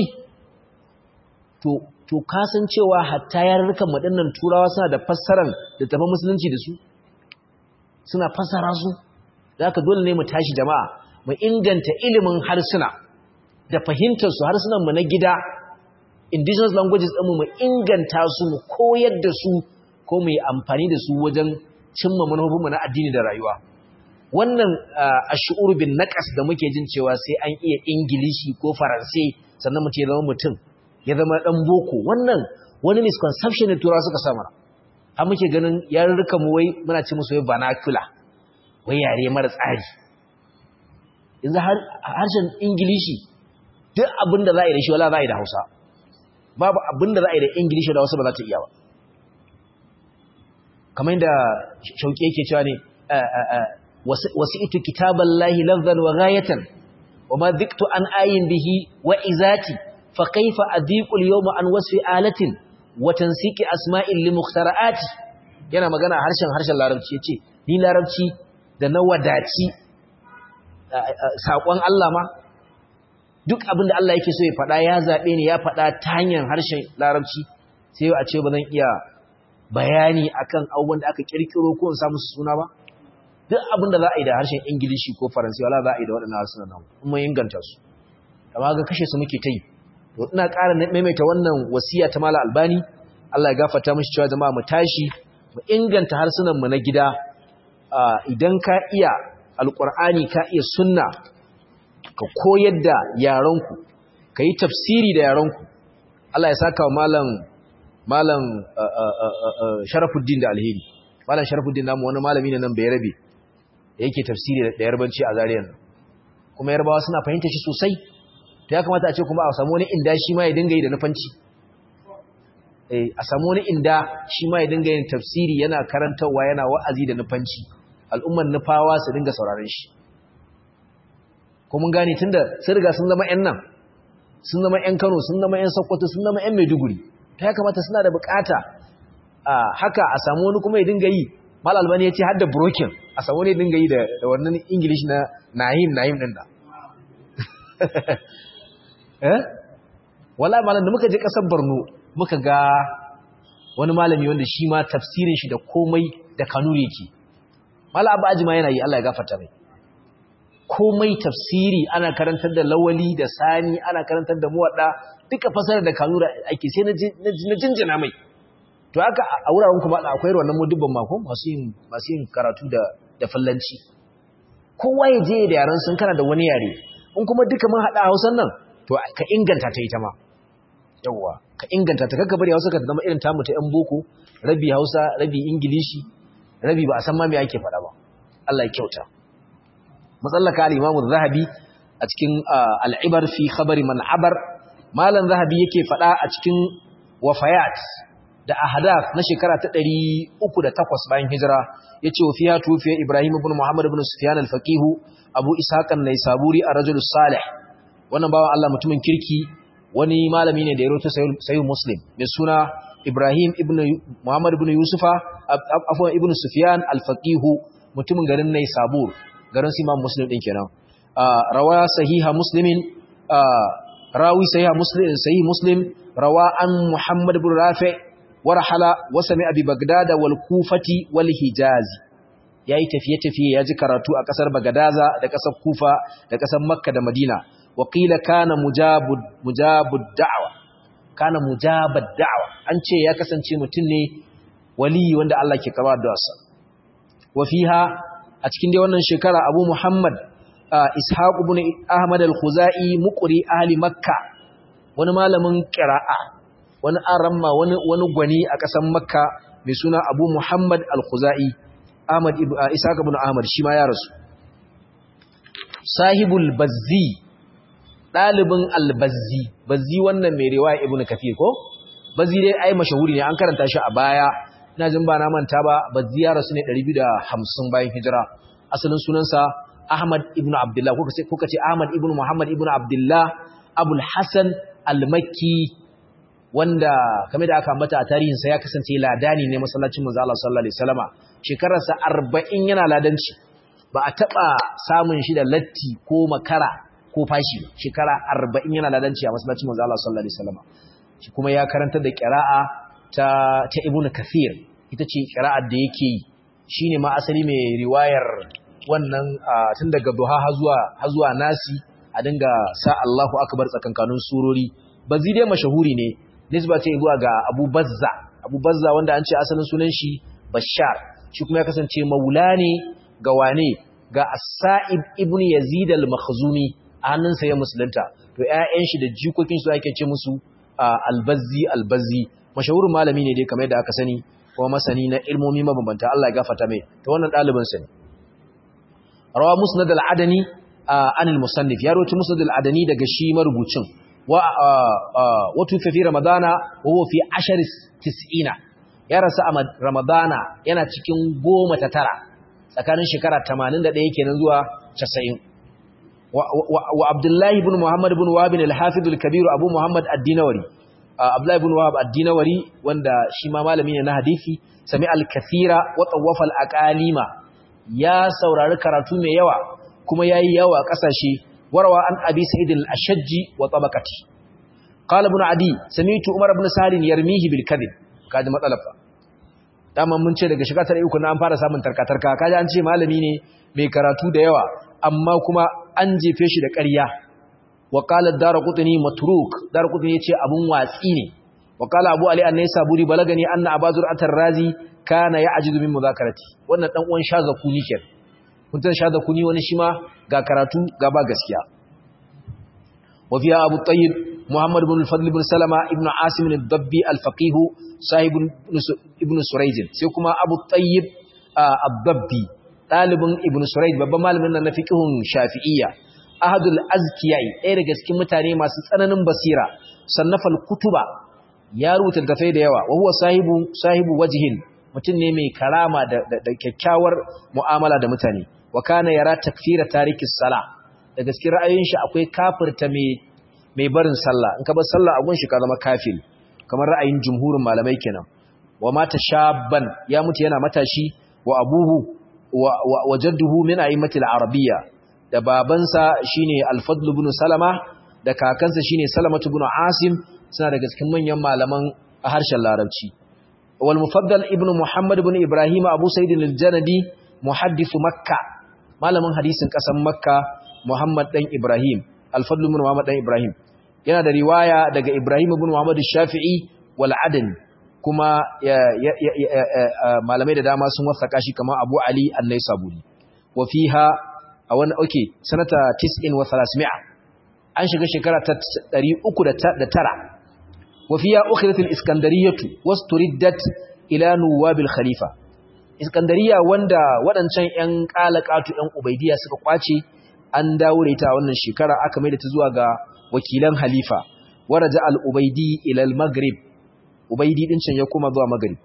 to to kasancewa hatta yarurrukan madannan Turawa suna da fassarar da tafi musulunci da su suna fassara su da haka dole ne mu tashi jama'a mu inganta ilimin harsuna da fahimtarsu harsunanmu na gida indigenous languages ɗinmu mu inganta su mu koyar da su ko mu yi amfani da su wajen cimma manufofinmu na addini da rayuwa wannan ash'ur bin naqas da muke jin cewa sai an iya ingilishi ko faransai sannan mutum ya zama mutum ya zama dan boko wannan wani misconception ne turawa suka samar har muke ganin yarurrukan mu wai muna ce musu wai vernacular wai yare mara tsari yanzu harshen ingilishi duk abin da za a yi da shi wala za a yi da hausa babu abin da za a yi da ingilishi da hausa ba za ta iya ba kamar yadda shauƙi yake cewa ne wasu ito kitaban lahi lafzan wa gayatan wa ma ziktu an ayin bihi wa izati fa kaifa adiqul yawma an wasfi alatin wa tansiki asma'il li mukhtara'ati yana magana harshen harshen larabci yace ni larabci da na wadaci saƙon Allah ma duk abinda Allah yake so ya faɗa ya zaɓe ni ya faɗa ta hanyar harshen larabci sai a ce ba zan iya bayani akan abubuwan da aka kirkiro ko in samu suna ba duk abinda za a yi da harshen ingilishi ko faransi wala za a yi da waɗannan harsunan nan kuma inganta su amma ga kashe su muke ta yi to ina ƙara maimaita wannan wasiya ta mala albani Allah ya gafarta mishi cewa jama'a mu tashi mu inganta harsunan mu na gida idan ka iya alƙur'ani ka iya sunna ka koyar da yaranku ka yi tafsiri da yaranku Allah ya saka wa malam malam sharafuddin da alheri malam sharafuddin namu wani malami ne nan bai rabe da yake tafsiri da yarbanci a zariyan kuma yarbawa suna fahimta shi sosai to ya kamata a ce kuma a samu wani inda shi ma ya dinga yi da nufanci a samu wani inda shi ma ya dinga yin tafsiri yana karantarwa yana wa'azi da nufanci al'umman nufawa su dinga sauraron shi ko mun gane tunda sun riga sun zama ƴan nan sun zama ƴan Kano sun zama ƴan Sokoto sun zama ƴan Maiduguri ta ya kamata suna da bukata haka a samu wani kuma ya dinga yi mal albani ya ce har da broken a samu wani ya dinga yi da wannan English na nahim nahim din da eh wallahi malam da muka je kasar Borno muka ga wani malami wanda shi ma tafsirin shi da komai da kanuri yake Mala Abu Ajima yana yi Allah ya gafarta mai. Komai tafsiri ana karantar da lawali da sani ana karantar da muwadda duka fasarar da kanura ake sai na jinjina mai. To haka a wuraren kuma akwai wannan mudubban mako masu yin masu yin karatu da da fallanci. Kowa ya je da yaran sun kana da wani yare. In kuma duka mun hada Hausan nan to ka inganta ta ita ma. Yawwa ka inganta ta kakka bari Hausa ka zama irin tamu ta yan boko rabi Hausa rabi Ingilishi rabi ba a san ma me ake faɗa ba Allah ya kyauta matsallaka al-Imam zahabi a cikin al-Ibar fi khabari man abar malan zahabi yake faɗa a cikin wafayat da ahadath na shekara ta 308 bayan hijira yace wa fiya tufiya Ibrahim ibn Muhammad ibn Sufyan al-Faqih Abu Ishaq an-Naisaburi ar-rajul salih wannan bawan Allah mutumin kirki wani malami ne da ya rawaito sahih Muslim mai suna Ibrahim ibn Muhammad ibn Yusufa afwan ibn Sufyan al-Faqih mutumin garin Naisabur garin Imam Muslim din kenan rawa sahiha Muslimin rawi sahih muslim sahih muslim rawa an muhammad ibn rafi warhala wa sami'a bi bagdad wal kufati wal hijaz yayi tafiye tafiye yaji karatu a kasar bagadaza da kasar kufa da kasar makka da madina wa qila kana mujabud mujabud da'wa kana mujabad da'wa an ce ya kasance mutum ne wali wanda Allah ke karba da wasa wa fiha a cikin dai wannan shekara Abu Muhammad Ishaq ibn Ahmad al-Khuzai muqri ahli Makka wani malamin qira'a wani aramma wani wani gwani a ƙasar Makka mai suna Abu Muhammad al-Khuzai Ahmad ibn Ishaq ibn Ahmad shi ma ya rasu Sahibul Bazzi dalibin al-Bazzi Bazzi wannan mai riwaya Ibn Kathir ko Bazzi dai ai mashahuri ne an karanta shi a baya ina jin ba na manta ba Bazzi ya rasu ne 250 bayan hijira asalin sunansa Ahmad ibn Abdullah kuka ce kuka ce Ahmad ibn Muhammad ibn Abdullah Abul Hasan al-Makki wanda kamar da aka ambata a tarihin sa ya kasance ladani ne masallacin manzo Allah sallallahu alaihi wasallama shekararsa 40 yana ladanci ba a taba samun shi da latti ko makara ko fashi shekara 40 yana ladanci a masallacin manzo Allah sallallahu alaihi wasallama shi kuma ya karantar da qira'a ta ta Ibn Kathir ita ce qira'ar da yake yi shine ma asali mai riwayar wannan tun daga duha har zuwa nasi a dinga sa Allahu akbar tsakankanin surori bazi dai mashahuri ne nisba ce zuwa ga Abu Bazza Abu Bazza wanda an ce asalin sunan shi Bashar shi kuma ya kasance maula ne ga wane ga As-Sa'ib ibn Yazid al-Makhzumi a hannunsa ya musulunta to ƴaƴan shi da jikokin su ake ce musu Al-Bazzi Al-Bazzi mashahurin malami ne dai kamar yadda aka sani kuma masani na ilmomi mabambanta Allah ya gafarta mai to wannan ɗalibin sa ne rawa musnad al-adani an al-musannif ya rawaito musnad al-adani daga shi marubucin wa wa tufi fi ramadana wa huwa fi ashar tis'ina ya rasu a ramadana yana cikin goma ta tara tsakanin shekara 81 kenan zuwa 90 wa abdullahi ibn muhammad ibn wahab al-hafiz al-kabir abu muhammad ad-dinawari abdullahi ibn wahab ad-dinawari wanda shi ma malami ne na hadisi sami al-kathira wa tawafa al-aqalima ya saurari karatu mai yawa kuma yayi yawa kasashe warwa an abi sa'id al-ashajji wa tabaqati qala ibn adi sami'tu umar ibn salim yarmihi bil kadhib kaji matsalar fa dama mun ce daga shiga tare uku na an fara samun tarkatarka kaji an ce malami ne mai karatu da yawa amma kuma an jefe shi da ƙarya wa qala ad-darqutni matruk darqutni yace abun watsi ne wa qala abu ali an-naysaburi balagani anna abazur atar-razi kana ya'jizu min muzakarati wannan dan uwan shazakuni kenan kun san shazakuni wani shi ma ga karatu ga ba gaskiya wa fiya abu tayyib muhammad ibn al-fadl ibn salama ibn asim al-dabbi al-faqih sahib ibn surayd sai kuma abu tayyib ad-dabbi dalibin ibn surayd babban malamin nan na fiqhun shafi'iyya ahadul azkiyai ɗaya daga cikin mutane masu tsananin basira sannafal kutuba ya rubuta tafai da yawa wa huwa sahibu sahibu wajhin mutum ne mai karama da, kyakkyawar mu'amala da mutane wa kana yara takfira tarikis sala da gaskiya ra'ayoyin shi akwai kafirta mai mai barin sallah in ka bar sallah a gun shi ka zama kafiri kamar ra'ayin jumhurin malamai kenan wa mata shabban ya mutu yana matashi wa abuhu wa, wa, wa jadduhu min a'immatil arabiyya da babansa shine al-fadl ibn salama da kakansa shine salamatu ibn asim suna daga cikin manyan malaman a harshen larabci wal mufaddal ibn muhammad ibn ibrahim abu sa'id al-janadi muhaddith makka malamin hadisin kasan makka muhammad dan ibrahim al-fadl ibn muhammad dan ibrahim yana da riwaya daga ibrahim ibn muhammad shafi'i wal adani kuma malamai da dama sun wasaka shi kamar abu ali an-naisaburi wa fiha a wani oke sanata 90 wa 300 an shiga shekara ta 309 وفيها أخذت الإسكندرية واستردت إلى نواب الخليفة إسكندرية وندا ودنشان ين قالقاتو ين أبيدية suka kwace an dawo da ita wannan shekara aka mai da ta zuwa ga wakilan halifa waraja al-ubaydi ila al-maghrib ubaydi din can ya koma zuwa maghrib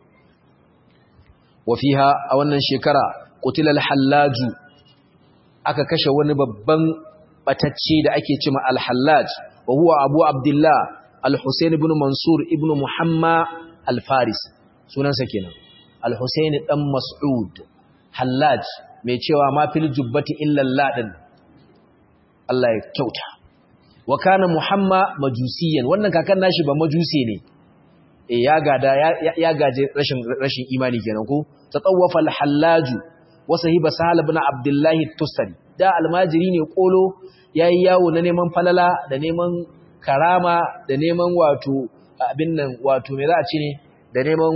wafiha a wannan shekara qutila al-hallaj aka kashe wani babban batacce da ake cewa al-hallaj wa huwa abu abdullah Al-Husayn ibn Mansur ibn Muhammad Al-Faris sunansa kenan Al-Husayn dan Mas'ud Hallaj mai cewa ma fil jubbati illa ladin Allah ya kyauta wa kana muhamma majusiyan wannan kakan nashi ba majuse ne e ya gada ya gaje rashin rashin imani kenan ko tatawwafa al-hallaju wa sahiba sahal ibn abdullah tusari da almajiri ne kolo yayi yawo na neman falala da neman karama da neman wato abin nan wato me za a ce ne da neman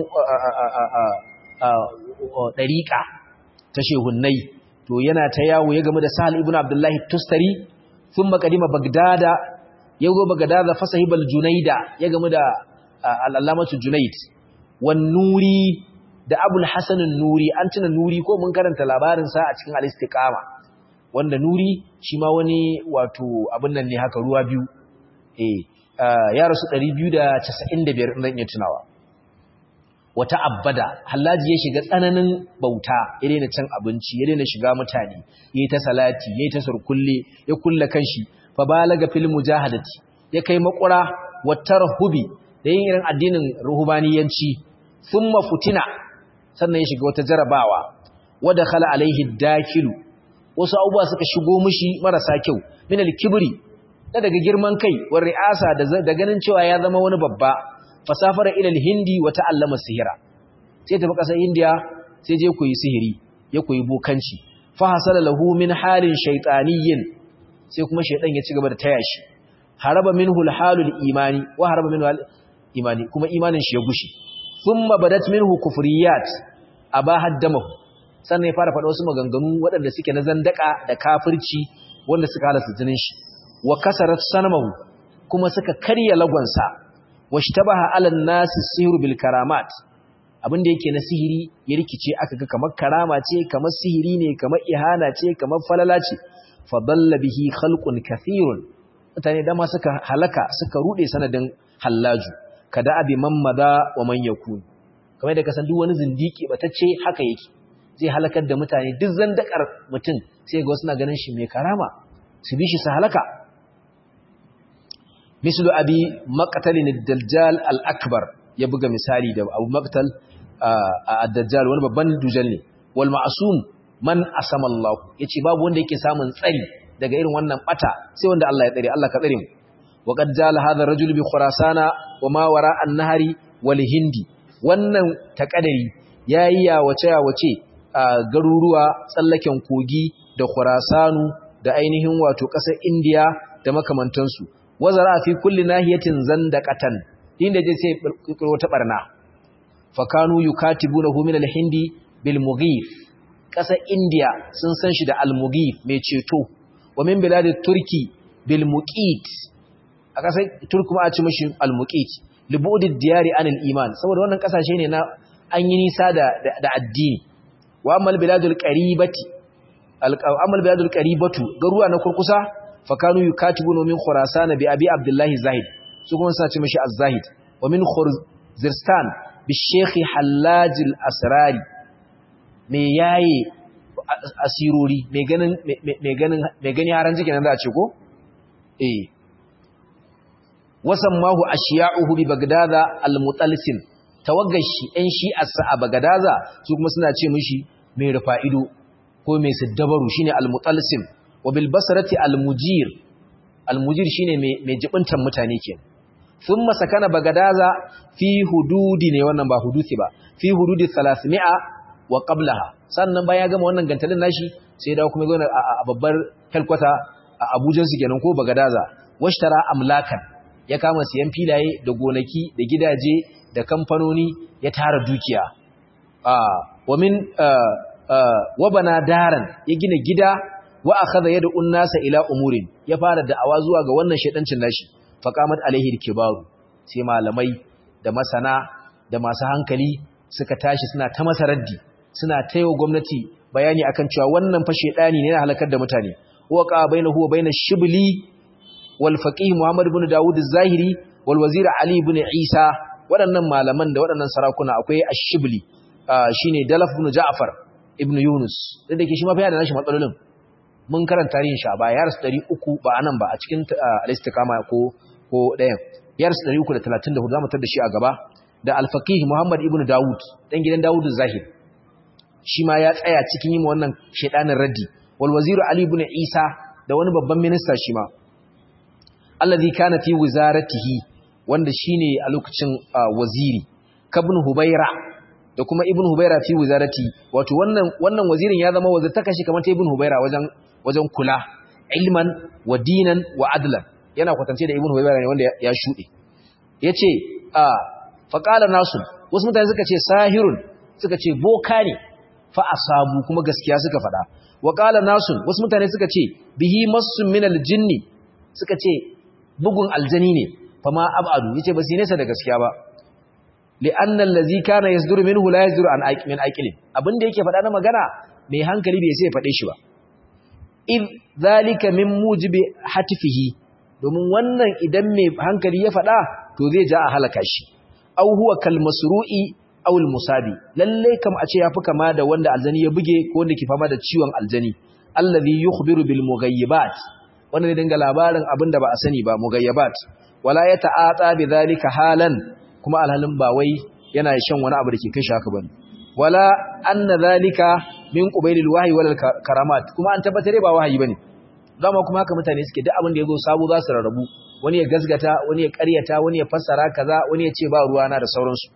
dariqa ta shehunnai to yana ta yawo ya gamu da sahal ibn abdullah tustari thumma qadima bagdada yago bagdada fa sahibal junaida ya gamu da al'allamatu junaid wan nuri da abul hasanin nuri an tuna nuri ko mun karanta labarinsa a cikin al-istiqama wanda nuri shi ma wani wato abin nan ne haka ruwa biyu eh ya rasu 295 zan iya tunawa wata abbada hallaji ya shiga tsananin bauta ya daina cin abinci ya daina shiga mutane yayi ta salati yayi ta surkulle ya kulla kanshi fa balaga fil mujahadati ya kai makura watarhubi da yin irin addinin ruhubaniyanci sun mafutina sannan ya shiga wata jarabawa wadda khala alaihi dakilu wasu abubuwa suka shigo mishi marasa kyau min al-kibri da daga girman kai wa ri'asa da ganin cewa ya zama wani babba fasafara ila al-hindi wa ta'allama sihira sai tafi kasar indiya sai je koyi sihiri ya koyi bokanci fa hasala lahu min halin shaytaniyyin sai kuma shaydan ya ci gaba da taya shi haraba minhu al-halul imani wa haraba minhu imani kuma imanin shi ya gushi thumma badat minhu kufriyat abahad damahu sannan ya fara faɗa wasu maganganu waɗanda suke na zandaka da kafirci wanda suka halasta jinin shi wa kasarat sanamahu kuma suka karya lagonsa washtabaha ala nasi sihru bil karamat abinda yake na sihiri ya rikice aka ga kamar karama ce kamar sihiri ne kamar ihana ce kamar falala ce fa dalla bihi khalqun kathirun mutane dama suka halaka suka rude sanadin hallaju kada abi mammada wa man yakun kamar da kasan duk wani zindiki batacce haka yake zai halakar da mutane duk zandakar mutum sai ga wasu na ganin shi mai karama su bi shi su halaka mislu abi maqtalin ad-dajjal al-akbar ya buga misali da abu maqtal ad-dajjal wani babban dujal ne wal ma'sum man asama Allah yace babu wanda yake samun tsari daga irin wannan bata sai wanda Allah ya tsare Allah ka tsare mu وقد جال هذا الرجل بخراسان وما وراء النهر والهندي wannan takadari yayi ya wace ya wace garuruwa tsallaken kogi da Khurasanu da ainihin wato ƙasar India da makamantansu wazara fi kulli nahiyatin zandaqatan inda je sai kirkiro ta barna fakanu yukatibunahu min al-hindi bil mughif ƙasar India sun san shi da al-mughif mai ceto wa min bilad turki bil muqit a ƙasar turku ma a ci mashi al-muqit libudid diyari anil iman saboda wannan kasashe ne na an yi nisa da da addini wa amal biladul qaribati al-amal biladul qaribatu garuwa na kurkusa fakanu yukatibuna min khurasan bi abi abdullah zahid su kuma suna ce mashi az-zahid wa min khurzirstan bi shaykh hallaj al-asrari me yayi asirori me ganin me ganin me gani haran jike nan za a ce ko eh wasammahu ashiya'uhu bi bagdada al-mutalsim tawaggashi ɗan shi'arsa a bagdada su kuma suna ce mishi mai rufa'ido ko mai siddabaru shine al-mutalsim wa bil basrati al-mujir al-mujir shine mai mai jibintan mutane ke thumma sakana bagdada fi hududi ne wannan ba hudusi ba fi hududi 300 wa qablaha sannan bayan ya gama wannan gantalin nashi sai ya dawo kuma ya a babbar helkwata a Abuja su kenan ko bagdada washtara amlakan ya kama siyan filaye da gonaki da gidaje da kamfanoni ya tara dukiya wa min wa bana daran ya gina gida wa akhadha yad'u an-nasa ila umurin ya fara da'awa zuwa ga wannan shedancin nashi faqamat alaihi kibaru sai malamai da masana da masu hankali suka tashi suna ta masa raddi suna taiwa gwamnati bayani akan cewa wannan fa shedani ne na halakar da mutane wa qa bainahu wa bainash shibli والفقيه محمد بن داود الزاهري والوزير علي بن عيسى waɗannan malaman da waɗannan sarakuna akwai ash-shibli shine dalaf ibn ja'far ibn yunus da dake shi ma fa da nashi matsalolin mun karanta tarihin shi a baya yars 300 ba anan ba a cikin al-istiqama ko ko ɗayan yars 334 zamu tar da shi a gaba da al-faqih muhammad ibn daud dan gidan daud zahir shi ma ya tsaya cikin yin wannan shedanin raddi wal wazir ali ibn isa da wani babban minista shi ma allazi kana fi wizaratihi wanda shine a lokacin waziri kabn hubaira da kuma ibn hubaira fi wizarati wato wannan wannan wazirin ya zama wazir takashi kamar ta ibn hubaira wajen wajen kula ilman wa dinan wa adlan yana kwatance da ibn hubaira ne wanda ya shude yace a faqala nasu wasu mutane suka ce sahirun suka ce boka ne fa asabu kuma gaskiya suka fada wa qala nasu wasu mutane suka ce bihi massun min aljinni suka ce bugun aljani ne fa ma abadu yace ba su nesa da gaskiya ba li'anna allazi kana yasduru minhu la yasduru an min aqilin abinda yake faɗa na magana mai hankali bai sai ya faɗe shi ba in zalika min mujibi hatifihi domin wannan idan mai hankali ya faɗa to zai ja a halaka shi aw huwa kal masru'i aw al musabi lalle kam a ce yafi kama da wanda aljani ya buge ko wanda ke fama da ciwon aljani allazi yukhbiru bil mughayyibat wanda zai dinga labarin abinda ba a sani ba mughayyibat wala yata'ata bi zalika halan kuma alhalin ba wai yana shan wani abu da ke kai shi haka bane wala anna zalika min qubailil wahyi wal karamat kuma an tabbatar ba wahayi bane dama kuma haka mutane suke duk abin da yazo sabo za su rarrabu wani ya gasgata wani ya ƙaryata wani ya fassara kaza wani ya ce ba ruwa na da sauransu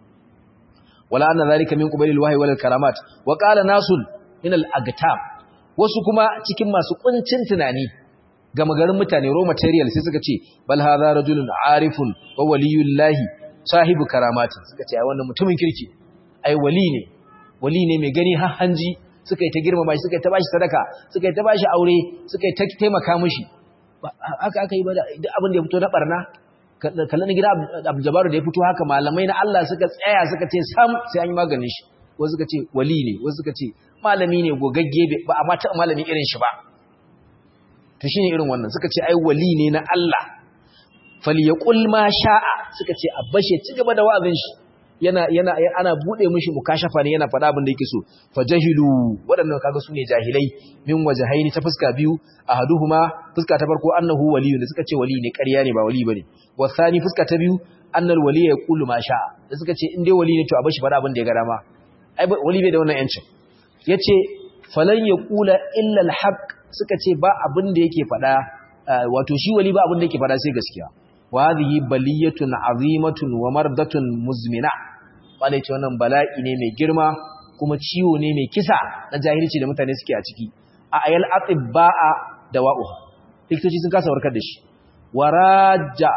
wala anna zalika min qubailil wahyi wal karamat wa qala nasul min al agtab wasu kuma cikin masu kuncin tunani gama garin mutane raw material sai suka ce bal hadha rajulun arifun wa waliyullahi sahibu karamatin suka ce ai wannan mutumin kirki ai wali ne wali ne mai gani har hanji suka yi ta girmama shi suka yi ta bashi sadaka suka yi ta bashi aure suka yi ta taimaka mishi haka aka yi ba duk abin da ya fito na barna kallon gida Abdul Jabbar da ya fito haka malamai na Allah suka tsaya suka ce sam sai an yi maganin shi wasu suka ce wali ne wasu suka ce malami ne gogagge ba amma ta malami irin shi ba to shine irin wannan suka ce ai wali ne na Allah falyaqul ma sha'a suka ce abbashe ci gaba da wa'azin shi yana yana ana bude mishi mukashafa ne yana faɗa abin da yake so fajahilu waɗannan kaga sune jahilai min wajhaini ta fuska biyu ahaduhuma fuska ta farko annahu waliyun da suka ce wali ne ƙarya ne ba wali bane wasani fuska ta biyu annal wali yaqulu ma sha'a da suka ce in dai wali ne to abashi faɗa abin da ya ga dama ai wali bai da wannan yancin yace falan yaqula illa alhaq suka ce ba abin da yake faɗa wato shi wali ba abin da yake faɗa sai gaskiya wa hadhihi baliyatun azimatun wa mardatun muzmina wanda ce wannan bala'i ne mai girma kuma ciwo ne mai kisa na jahilci da mutane suke a ciki a ayal atibba'a da wa'u likitoci sun kasa warkar da shi waraja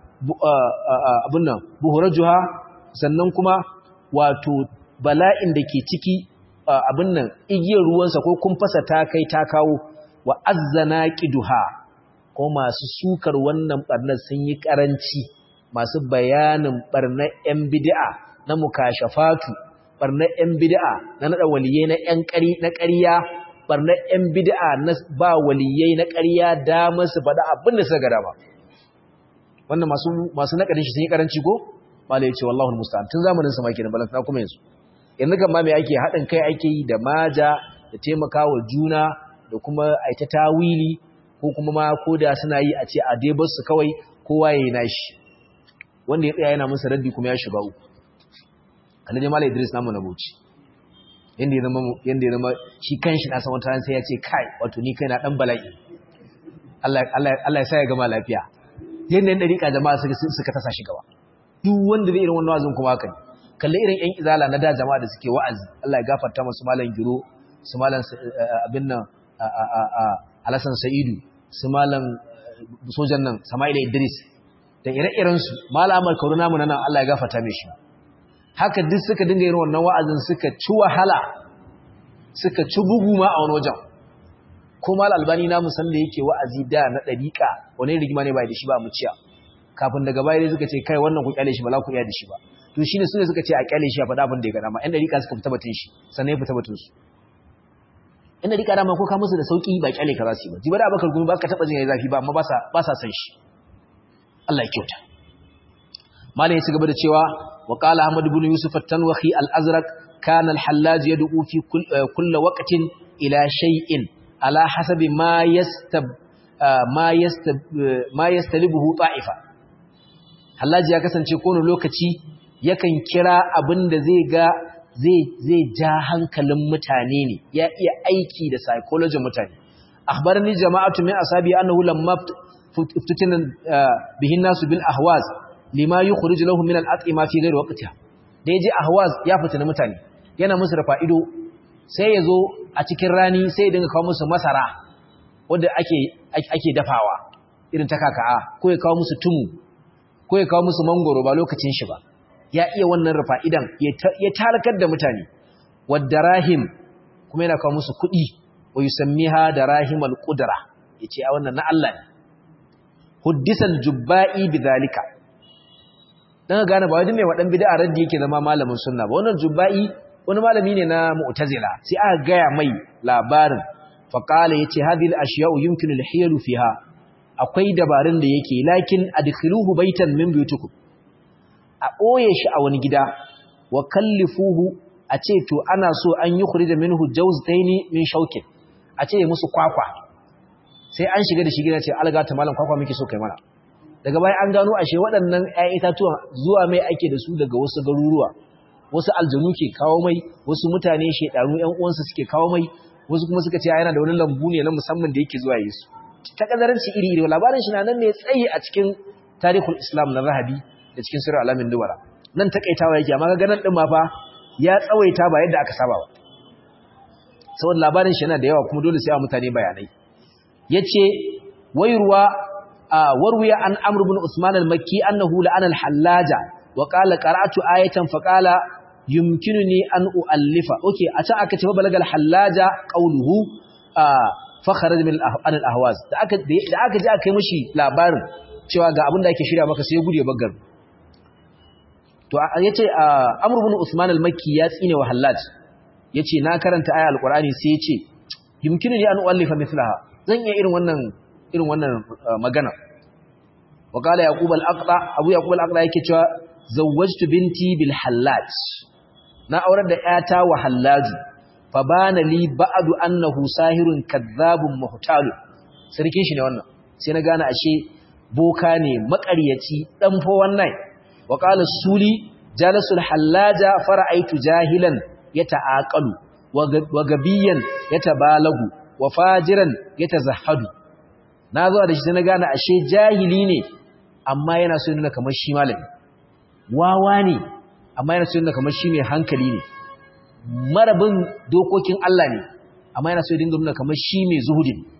abun nan buhurajuha sannan kuma wato bala'in da ke ciki abun nan igiyar ruwansa ko kumfasa ta kai ta kawo wa azzana qiduha ko masu sukar wannan barnar sun yi karanci masu bayanin barnar yan bid'a na mukashafatu barnar yan bid'a na nada waliyai na yan ƙari na ƙarya barnar yan bid'a na ba waliyai na ƙarya da masu faɗa abin da suka gada ba wannan masu masu nakadin shi sun yi karanci ko malai ya ce wallahi musta'an tun zamanin sa ma kenan balantana kuma yanzu yanzu kan ma me ake haɗin kai ake yi da maja da taimakawa juna da kuma aita tawili ko kuma ma ko da suna yi a ce a dai su kawai kowa ya yi nashi wanda ya tsaya yana musu raddi kuma ya shiga uku kalli dai malai idris namu na bauchi yanda ya zama yanda ya zama shi kanshi na san wata sai ya ce kai wato ni kai na dan bala'i Allah Allah Allah ya sa ya gama lafiya yanda yan dariƙa jama'a suka suka tasa shi gaba duk wanda zai irin wannan wazin kuma haka ne kalli irin yan izala na da jama'a da suke wa'azi Allah ya gafarta musu malam giro su malam abin nan Alasan Sa'idu su malam sojan nan Sama'ila Idris da ire-irensu malamar kauru namu nan Allah ya gafarta mishi haka duk suka dinga yin wannan wa'azin suka ci wahala suka ci bugu ma a wani wajen ko mal albani namu san da yake wa'azi da na dariƙa wani rigima ne bai da shi ba mu ciya kafin daga baya suka ce kai wannan ku kyale shi ba za ku iya da shi ba to shine sune suka ce a kyale shi a faɗa abin da ya ga dama ɗan dariƙa suka fita batun shi sannan ya fita batun su inda rika dama ko ka musu da sauki ba kyale ka za su yi ba jiba da abakar gumi ba ka taba jin yayi zafi ba amma ba sa san shi Allah ya kyauta malai ya ci gaba da cewa wa qala ahmad ibn yusuf at-tanwahi al-azraq kana al-hallaj yad'u fi kulli waqtin ila shay'in ala hasabi ma yastab ma yastab ma yastalibuhu ta'ifa hallaj ya kasance kowane lokaci yakan kira abinda zai ga zai ja hankalin mutane ne ya iya aiki da psychology mutane akhbarani jama'atu min ashabi annahu lamma iftitinan bihin nasu bil ahwaz lima yukhrij lahum min al-at'ima fi ghairi waqtiha da yaje ahwaz ya fitina mutane yana musu da fa'ido sai ya zo a cikin rani sai ya dinga kawo musu masara wanda ake ake dafawa irin ta kaka'a ko ya kawo musu tumu ko ya kawo musu mangoro ba lokacin shi ba ya iya wannan rufa'idan ya talakar da mutane wadda rahim kuma yana kawo musu kuɗi wa yusammiha da rahimal qudra yace a wannan na Allah ne huddisal jubba'i bidhalika dan gane ba wani mai wadan bid'a raddi yake zama malamin sunna ba wannan jubba'i wani malami ne na mu'tazila sai aka gaya mai labarin fa qala yace hadhihi al-ashya'u yumkinu al-hiyalu fiha akwai dabarun da yake lakin adkhiluhu baitan min buyutikum a ɓoye shi a wani gida wa kallifuhu a ce to ana so an yi kuri da minhu jawztaini min shaukin a ce musu kwakwa sai an shiga da shi gida ce algata malam kwakwa muke so kai mana daga bayan an gano ashe waɗannan ƴaƴan itatuwa zuwa mai ake da su daga wasu garuruwa wasu aljanu ke kawo mai wasu mutane shedanu ƴan uwansa suke kawo mai wasu kuma suka ce yana da wani lambu ne na musamman da yake zuwa yesu ta kadaranci iri iri labarin shi na nan ne tsayi a cikin tarihul islam na zahabi da cikin sirri alamin dubara nan takaitawa yake amma ga nan din ma fa ya tsawaita ba yadda aka saba ba saboda labarin shi yana da yawa kuma dole sai a mutane bayanai yace wayruwa warwiya an amr ibn usman al-makki annahu la'ana al-hallaja wa qala qara'tu ayatan fa qala yumkinuni an uallifa okay a can aka ce fa balagal hallaja qawluhu fa kharaj min al-ahwaz da aka da aka ji aka yi mishi labarin cewa ga abin da ake shirya maka sai ya gude baggar to yace Amr ibn Usman al-Makki ya tsine wa Hallaj yace na karanta aya al-Qur'ani sai yace yumkinu ni an uallifa mithlaha zan iya irin wannan irin wannan magana wa qala yaqub al-aqda abu yaqub al-aqda yake cewa zawwajtu binti bil Hallaj na aurar da ƴata wa Hallaj fa bana li ba'du annahu sahirun kadhabun muhtalun sarkin shi ne wannan sai na gane ashe boka ne makaryaci dan fo wannan wa qala suli jalasul hallaja fara'aitu jahilan yata'aqalu wa gabiyan yatabalagu wa fajiran yatazahhadu nazo da shi sai na gane ashe jahili ne amma yana so nuna kamar shi malami wawa ne amma yana so nuna kamar shi mai hankali ne marabin dokokin Allah ne amma yana so dinga nuna kamar shi mai zuhudi ne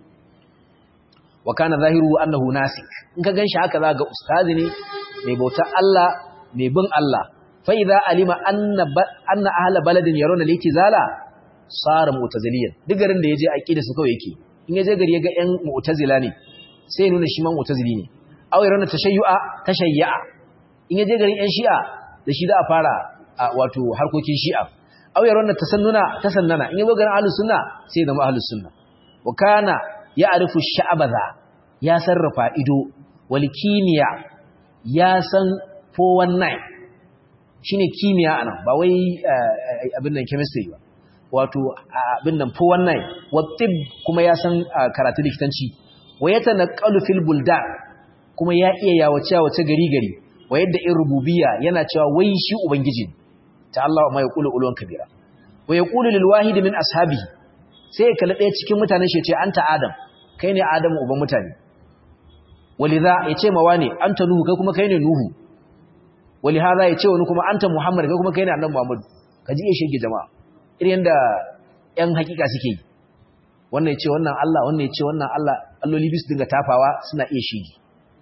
wa kana zahiru annahu nasik in ka ganshi haka za ga ustazi ne mai bautar Allah mai bin Allah fa idza alima anna anna ahla baladin yaruna litizala sara mu'taziliyan duk garin da yaje aqida su kawai yake in yaje gari yaga yan mu'tazila ne sai nuna shi man mu'tazili ne aw yaruna tashayyu'a tashayya in yaje garin yan shi'a da shi da a fara wato harkokin shi'a aw yaruna tasannuna tasannana in yazo garin ahlus sunna sai zama ahlus sunna wa kana ya arifu sha'abaza ya sarrafa ido wal kimiya ya san 419 shine kimiya anan ba wai abin nan chemistry ba wato abin nan 419 wa tib kuma ya san karatu likitanci wa yatanaqalu fil buldan kuma ya iya yawace wace gari gari wa yadda in rububiyya yana cewa wai shi ubangiji ta Allah ma yaqulu ulwan kabira wa yaqulu lil wahid min ashabihi sai ya kalli ɗaya cikin mutanen shi ce anta adam kai ne adamu uban mutane waliza ya ce mawa ne anta nuhu kai kuma kai ne nuhu walihaza ya ce wani kuma anta muhammad kai kuma kai ne annabi muhammad ka ji iya shege jama'a irin da yan hakika suke yi wannan ya ce wannan Allah wannan ya ce wannan Allah alloli bisu dinga tafawa suna iya shege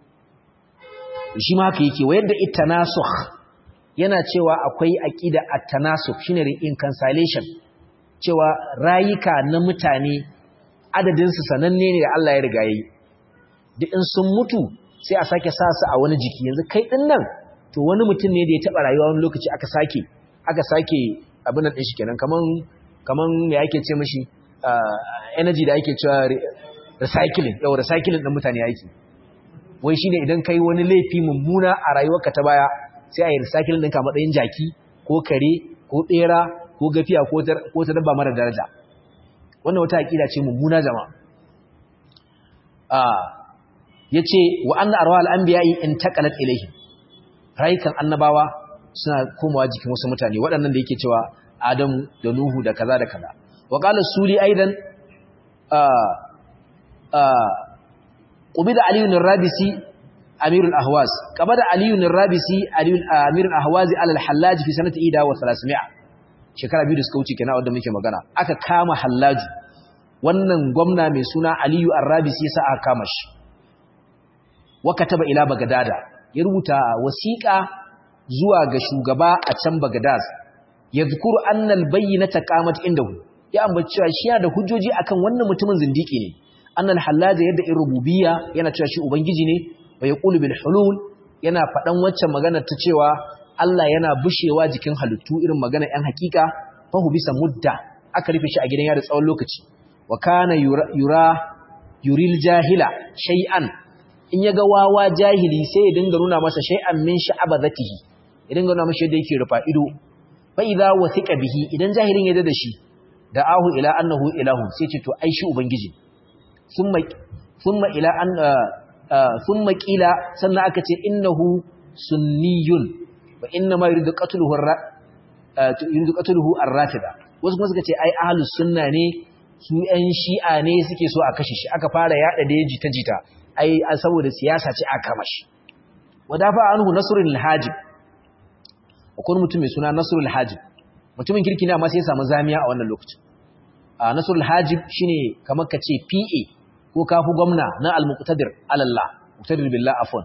shi ma haka yake wa yadda itanasukh yana cewa akwai aqida at-tanasukh shine reconciliation cewa rayuka na mutane adadinsu sananne ne da Allah ya riga yi duk in sun mutu sai a sake sa su a wani jiki yanzu kai din nan to wani mutum ne da ya taba rayuwa wani lokaci aka sake aka sake abin nan din shi kenan kaman kaman me yake ce mishi energy da ake cewa recycling yau recycling din mutane yake wai shine idan kai wani laifi mummuna a rayuwarka ta baya sai a yi recycling ɗinka matsayin jaki ko kare ko ɗera ko gafiya ko ta dabba mara daraja wannan wata aƙida ce mummuna jama'a ya ce wa an arwa al'ambiyayi in taƙalat ilaihi rayukan annabawa suna komawa jikin wasu mutane waɗannan da yake cewa adamu da nuhu da kaza da kaza wa ƙalar suli aidan qubida ali ibn rabisi amir al-ahwaz qabada ali ibn rabisi amir al-ahwaz ala al-hallaj fi sanati 1300 shekara biyu da suka wuce kenan wanda muke magana aka kama hallaju wannan gwamna mai suna aliyu ar-rabisi yasa aka kama shi wa kataba ila bagdada ya rubuta wasiqa zuwa ga shugaba a can bagdad yadhkuru anna al-bayyinata qamat indahu ya ambaci cewa shi yana da hujjoji akan wannan mutumin zindiki ne annal hallaja yadda in rububiyya yana cewa shi ubangiji ne wa yaqulu bil hulul yana fadan waccan magana ta cewa Allah yana bushewa jikin halittu irin magana ɗan hakika fahu bisa mudda aka rufe shi a gidan yari tsawon lokaci wa kana yura yuril jahila shay'an in yaga wawa jahili sai ya dinga nuna masa shay'an min sha'abazatihi ya dinga nuna masa yadda yake rufa ido fa idza wathiqa bihi idan jahilin ya da shi da ahu ila annahu ilahu sai ce to ai shi ubangiji thumma thumma ila an thumma qila sannan aka ce innahu sunniyun wa inna ma yuridu qatluhu yuridu qatluhu ar-rafida wasu kuma suka ce ai ahlus sunna ne su ɗan shi'a ne suke so a kashe shi aka fara yada da jita jita ai saboda siyasa ce aka kama shi wadafa anhu nasrul hajib akwai mutum mai suna nasrul hajib mutumin kirki ne amma sai ya samu zamiya a wannan lokacin a nasrul hajib shine kamar ka ce PA ko kafu gwamna na al-muqtadir alallah muqtadir billah afwan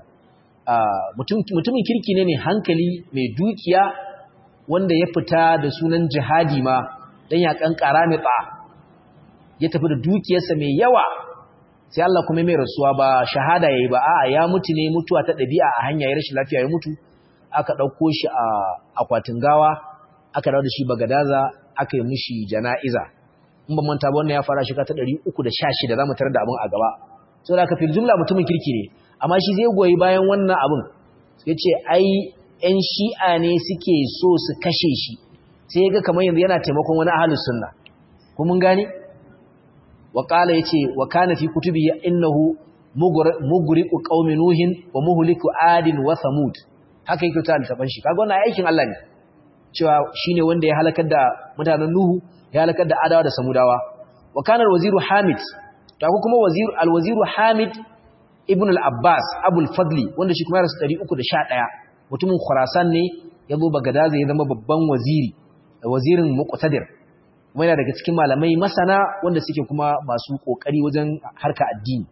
mutumin kirki ne mai hankali mai dukiya wanda ya fita da sunan jihadi ma dan ya kankara mai tsa ya tafi da dukiyarsa mai yawa sai Allah kuma mai rasuwa ba shahada yayi ba a'a ya mutu ne mutuwa ta dabi'a a hanya ya rashin lafiya ya mutu aka dauko shi a akwatin gawa aka dawo da shi bagadaza aka yi mishi jana'iza in ban manta ba wannan ya fara shiga ta 316 zamu tarar da abin a gaba saboda aka fil jumla mutumin kirki ne amma shi zai goyi bayan wannan abin yace ai ƴan shi'a ne suke so su kashe shi sai ya ga kamar yanzu yana taimakon wani ahlus sunna ko mun gane wa qala yace wa kana fi kutubi innahu mugriqu qaumi nuhin wa muhliku adin wa thamud haka yake ta littafin shi kaga wannan aikin Allah ne cewa shine wanda ya halakar da mutanen nuhu ya halakar da adawa da samudawa wa kana al-waziru hamid ta kuma wazir al-waziru hamid ibn al-abbas abul fadli wanda shi kuma ya rasu 311 mutumin khurasan ne ya zo bagadaza ya zama babban waziri wazirin muqtadir kuma yana daga cikin malamai masana wanda suke kuma masu kokari wajen harka addini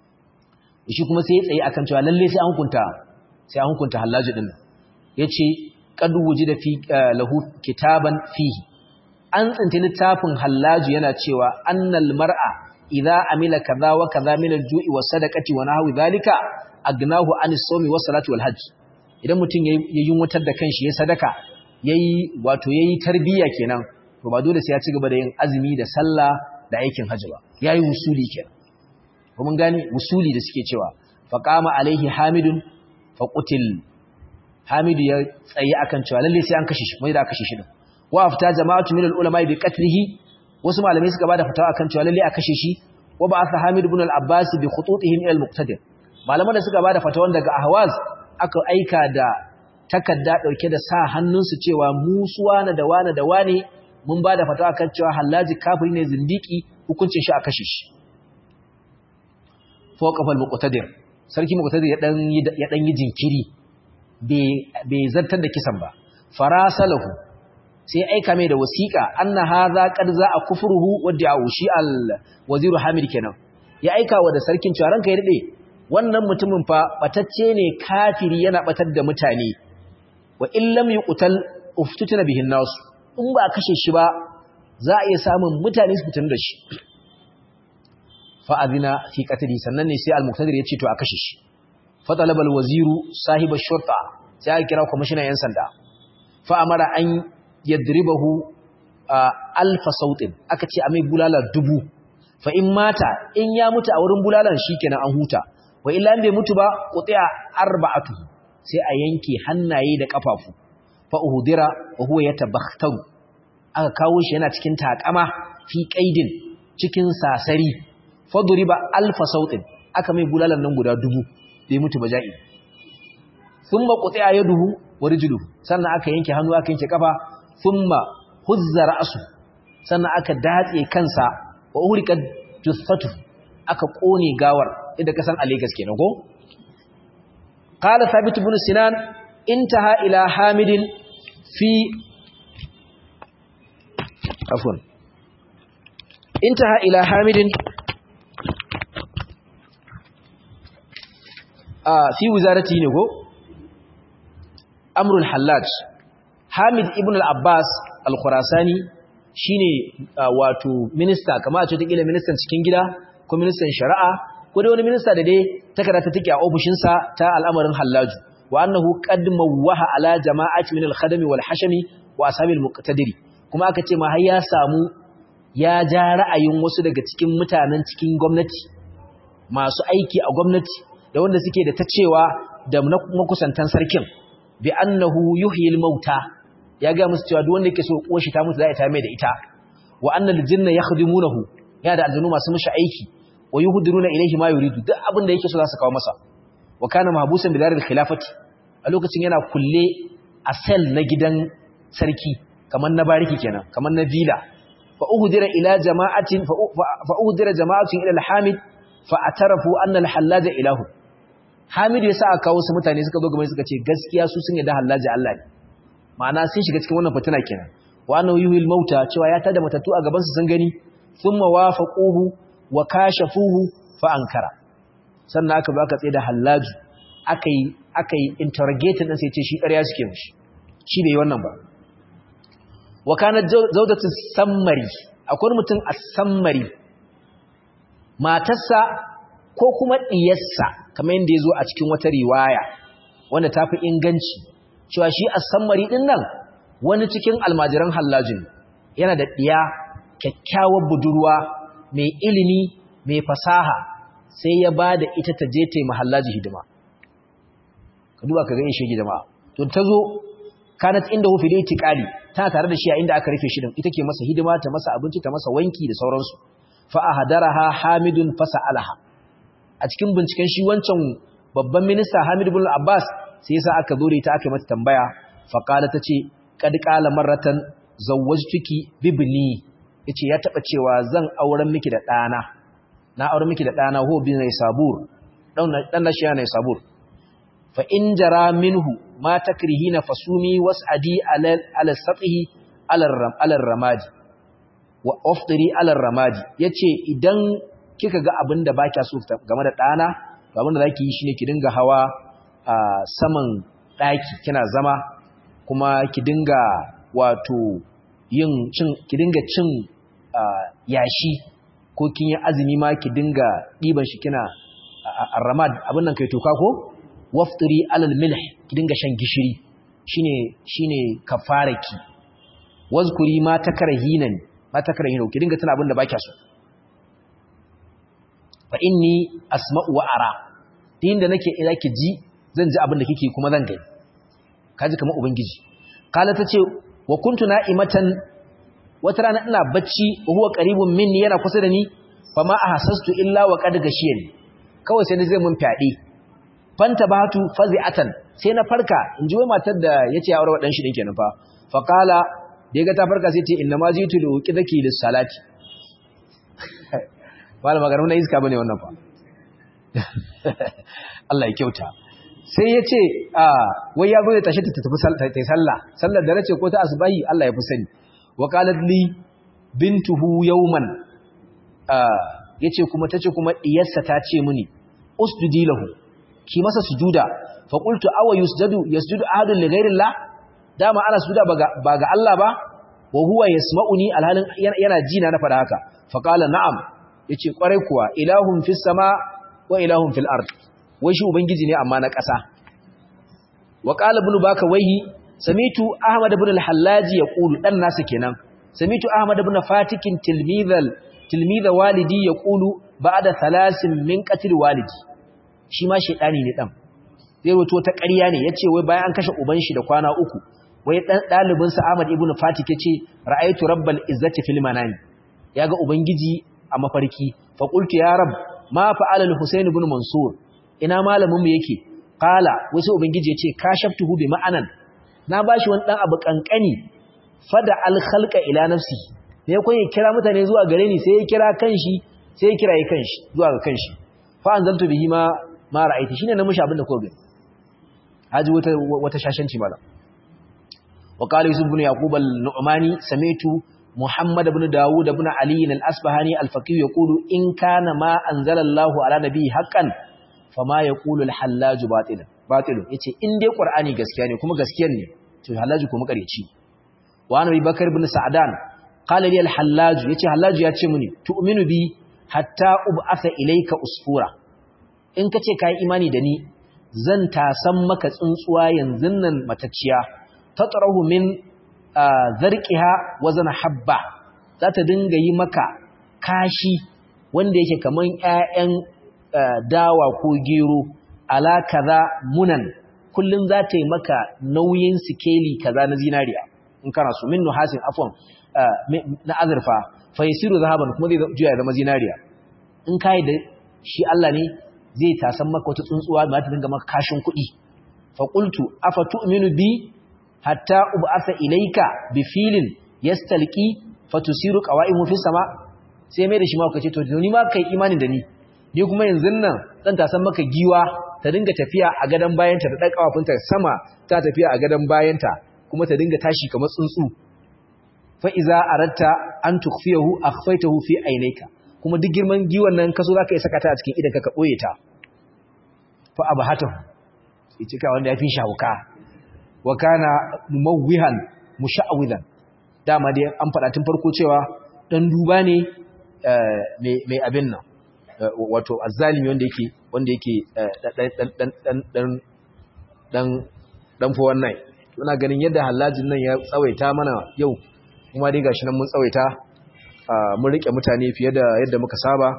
shi kuma sai ya tsaye akan cewa lalle sai an hukunta sai an hukunta hallaji din yace qad wujida fi lahu kitaban fihi an tsinta littafin hallaji yana cewa annal mar'a idza amila kaza wa kaza min al-ju'i was sadaqati wa nahwi dhalika agnahu an as-sawmi was salati wal hajj idan mutum ya yunwatar da kanshi ya sadaka yayi wato yayi tarbiya kenan to ba dole sai ya ci gaba da yin azumi da sallah da aikin hajji ba yayi usuli kenan ko mun gane usuli da suke cewa faqama alaihi hamidun faqutil hamidu ya tsaye akan cewa lalle sai an kashe shi mai da kashe shi din wa afta jama'atu min al-ulama bi qatlihi wasu malamai suka bada fatawa akan cewa lalle a kashe shi wa ba'atha hamid ibn al-abbas bi khututihim ila al-muqtadir malaman da suka bada fatawan daga ahwaz aka aika da takarda dauke da sa hannunsu cewa mu suwana da wane da wane mun bada fatawa kan cewa hallaji kafiri ne zindiki hukuncin shi a kashe shi fawqafa al-muqtadir sarki muqtadir ya dan ya dan yi jinkiri bai zartar da kisan ba farasalahu sai aika mai da wasiqa anna hadha qad za'a kufruhu wa da'u shi al-wazir hamid kenan ya aika wa da sarkin cewa ranka ya dade wannan mutumin fa batacce ne kafiri yana batar da mutane wa in lam yuqtal uftutuna bihin nas in ba kashe shi ba za a iya samun mutane su fitin da shi fa azina fi qatli sannan ne sai al-muqtadir ya ce to a kashe shi fa talaba al-waziru sahiba shurta sai aka kira kwamishinan yan sanda fa amara an yadribahu alfa sautin aka ce a mai bulala dubu fa in mata in ya mutu a wurin bulalan shikenan an huta wa illa in bai mutu ba qutiya arba'atu sai a yanke hannaye da kafafu fa uhdira wa huwa yatabakhtaru aka kawo shi yana cikin takama fi qaidin cikin sasari fa duriba alfa sautin aka mai bulalan nan guda dubu bai mutu ba ja'i thumma qutiya yaduhu wa rijluhu sannan aka yanke hannu aka yanke kafa thumma huzza ra'su sannan aka datse kansa wa urika jussatu aka kone gawar inda ka san a Lagos kenan ko qala thabit ibn sinan intaha ila hamidin fi afwan intaha ila hamidin a fi wizarati ne ko amrul hallaj hamid ibn al-abbas al-khurasani shine wato minista kamar a ce take ministan cikin gida ko ministan shari'a ko dai wani minista da dai takarda ta take a ofishin sa ta al'amarin hallaju wa annahu qad mawwaha ala jama'ati min al-khadami wal hashami wa ashabi al-muqtadiri kuma aka ce ma har ya samu ya ja ra'ayin wasu daga cikin mutanen cikin gwamnati masu aiki a gwamnati da wanda suke da ta cewa da makusantan sarkin bi annahu yuhyil mauta ya ga musu cewa duk wanda yake so koshi ta mutu za a ta mai da ita wa annal jinna yakhdimunahu ya da aljanu masu mishi aiki wa yuhdiruna ilayhi ma yuridu duk abin da yake so za su kawo masa wa kana mahbusan bi daril khilafati a lokacin yana kulle a sel na gidan sarki kamar na bariki kenan kamar na villa fa uhdira ila jama'atin fa uhdira jama'atun ila al-hamid fa atarafu anna al-hallaja ilahu hamid yasa aka kawo su mutane suka zo gaban suka ce gaskiya su sun yarda hallaji Allah ne ma'ana sun shiga cikin wannan fitina kenan wa annahu yuhil mauta cewa ya tada matattu a gaban su sun gani thumma wafaquhu wa kashafuhu fa ankara sannan aka ba ka tsaye da hallaju akai akai interrogating din sai ce shi ƙarya suke mishi shi bai wannan ba wa kana zawdatu sammari akwai mutum a sammari matarsa ko kuma diyarsa kamar yadda yazo a cikin wata riwaya wanda tafi inganci cewa shi as-sammari din nan wani cikin almajiran hallajin yana da diya kyakkyawar budurwa mai ilimi mai fasaha sai ya bada ita ta je ta yi mahallaji hidima ka duba ka ga yin shege jama'a to ta zo kanat inda hu fil itiqali tana tare da shi a inda aka rufe shi din ita ke masa hidima ta masa abinci ta masa wanki da sauransu fa ahadaraha hamidun fasalaha a cikin binciken shi wancan babban minista Hamid ibn Abbas sai yasa aka zo da ita aka mata tambaya fa qala tace qad qala marratan zawwajtuki bibni yace ya taba cewa zan auren miki da dana na auren miki da dana ho bin sabur dan dan shi yana sabur fa in jara minhu ma takrihina fasumi was'adi ala ala sathi ala ala ramadi wa aftiri ala ramadi yace idan kika ga abinda baki so game da dana to abinda zaki yi shine ki dinga hawa a saman daki kina zama kuma ki dinga wato yin cin ki dinga cin yashi ko kin yi azumi ma ki dinga diban shi kina ramad abin nan kai toka ko waftiri alal milh ki dinga shan gishiri shine shine kafaraki wazkuri ma takrahinan ma takrahinu ki dinga tana abinda baki so fa inni asma'u wa ara din da nake ila ki ji zan ji abinda kike kuma zan gani kaji kamar ubangiji kala tace wa kuntu na'imatan wata rana ina bacci wa huwa qaribun minni yana kusa da ni fa ma ahassastu illa wa qad gashiyani kawai sai zai mun fyaɗe fanta batu fazi'atan sai na farka in ji wai matar da yace ya aure wa dan shi din kenan fa fa qala da yaga ta farka sai ce inna ma jitu li uqidaki lis salati malama garin na iska bane wannan fa Allah ya kyauta sai yace a wai ya zo ya tashi ta tafi ta sallah sallar da nace ko ta asbahi Allah ya fi sani wa qalat li bintuhu yawman yace kuma tace kuma diyarsa ta ce mini usjudi lahu ki masa sujuda fa qultu aw yusjadu yasjudu ahadun li ghayri Allah dama ana sujuda ba ga Allah ba wa huwa yasma'uni alhalin yana ji na na fada haka fa qala na'am yace kwarai kuwa ilahun fis sama wa ilahun fil ard wai shi ubangiji ne amma na ƙasa wa qala ibn baka waihi samitu ahmad ibn al-hallaji yaqulu dan nasa kenan samitu ahmad ibn fatikin tilmidhal tilmidha walidi yaqulu ba'da thalasin min qatl walidi shi ma shedani ne dan zai roto ta ƙarya ne yace wai bayan an kashe uban shi da kwana uku wai dan dalibin sa Ahmad ibn Fatik yace ra'aytu rabbal izzati fil manami yaga ubangiji a mafarki fa qultu ya rab ma fa'ala al-Husayn ibn Mansur ina malamin mu yake qala wai sai ubangiji yace kashaftuhu bi ma'anan na bashi wani dan abu kankani fada al-khalqa ila nafsi ne ko ya kira mutane zuwa gare ni sai ya kira kanshi sai ya kiraye kanshi zuwa ga kanshi fa anzaltu bihi ma ma ra'aiti shine na mushi abinda ko gani haji wata wata shashanci mala wa qala yusuf ibn yaqub al-nu'mani sami'tu muhammad ibn daud ibn ali al-asbahani al-faqih yaqulu in kana ma anzala Allah ala nabi haqqan fama yaqulu al-hallaj batilan batilun yace in dai qur'ani gaskiya ne kuma gaskiyar ne to hallaj kuma kareci wa annabi bakar ibn sa'dan qala li al-hallaj yace hallaj ya ce muni tu'minu bi hatta ub'atha ilayka usfura in kace kai imani da ni zan tasan maka tsuntsuwa yanzun nan matacciya tatrahu min zarqiha wazan habba za ta dinga yi maka kashi wanda yake kaman ƴaƴan dawa ko gero ala kaza munan kullun za ta yi maka nauyin sikeli kaza na zinariya in kana so min nuhasin afwan na azurfa fa yasiru zahaban kuma zai juya zama zinariya in kai da shi Allah ne zai tasan maka wata tsuntsuwa da ta dinga maka kashin kuɗi fa qultu afa tu'minu bi hatta ub'atha ilayka bi filin yastalqi fatusiru qawaimu fi sama sai mai da shi ma kace to ni ma kai imani da ni ni kuma yanzu nan zan tasan maka giwa ta dinga tafiya a gadan bayanta da dan kafafunta sama ta tafiya a gadan bayanta kuma ta dinga tashi kamar tsuntsu fa iza aratta an tukhfiyahu akhfaytahu fi aynayka kuma duk girman giwan nan kaso zaka yi sakata a cikin idan ka boye ta fa abhatahu yace ka wanda yafi shawuka wa kana mumawwihan musha'widan dama dai an faɗa tun farko cewa dan duba ne mai abin nan wato azzalimi wanda yake wanda yake dan dan dan dan dan fa wannan ina ganin yadda halajin nan ya tsawaita mana yau kuma dai gashi nan mun tsawaita mun rike mutane fiye da yadda muka saba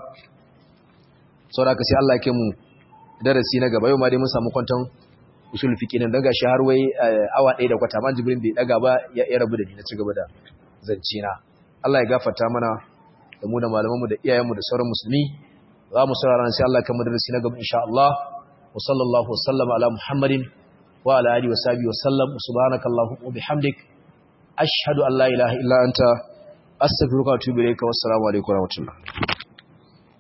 saboda ka sai Allah ya mu darasi na gaba yau ma dai mun samu kwantan usul fiqi nan daga shi har wai awa 1 da kwata man jibrin bai daga ba ya rabu da ni na cigaba da zance na Allah ya gafarta mana da mu da malamanmu da iyayenmu da sauran musulmi za mu saurara sai Allah kan darasi na gaba insha Allah wa sallallahu wa sallama ala muhammadin wa ala alihi wa sahbihi wa sallam subhanakallahumma wa bihamdik ashhadu an la ilaha illa anta astaghfiruka wa atubu ilayka wassalamu alaikum wa rahmatullah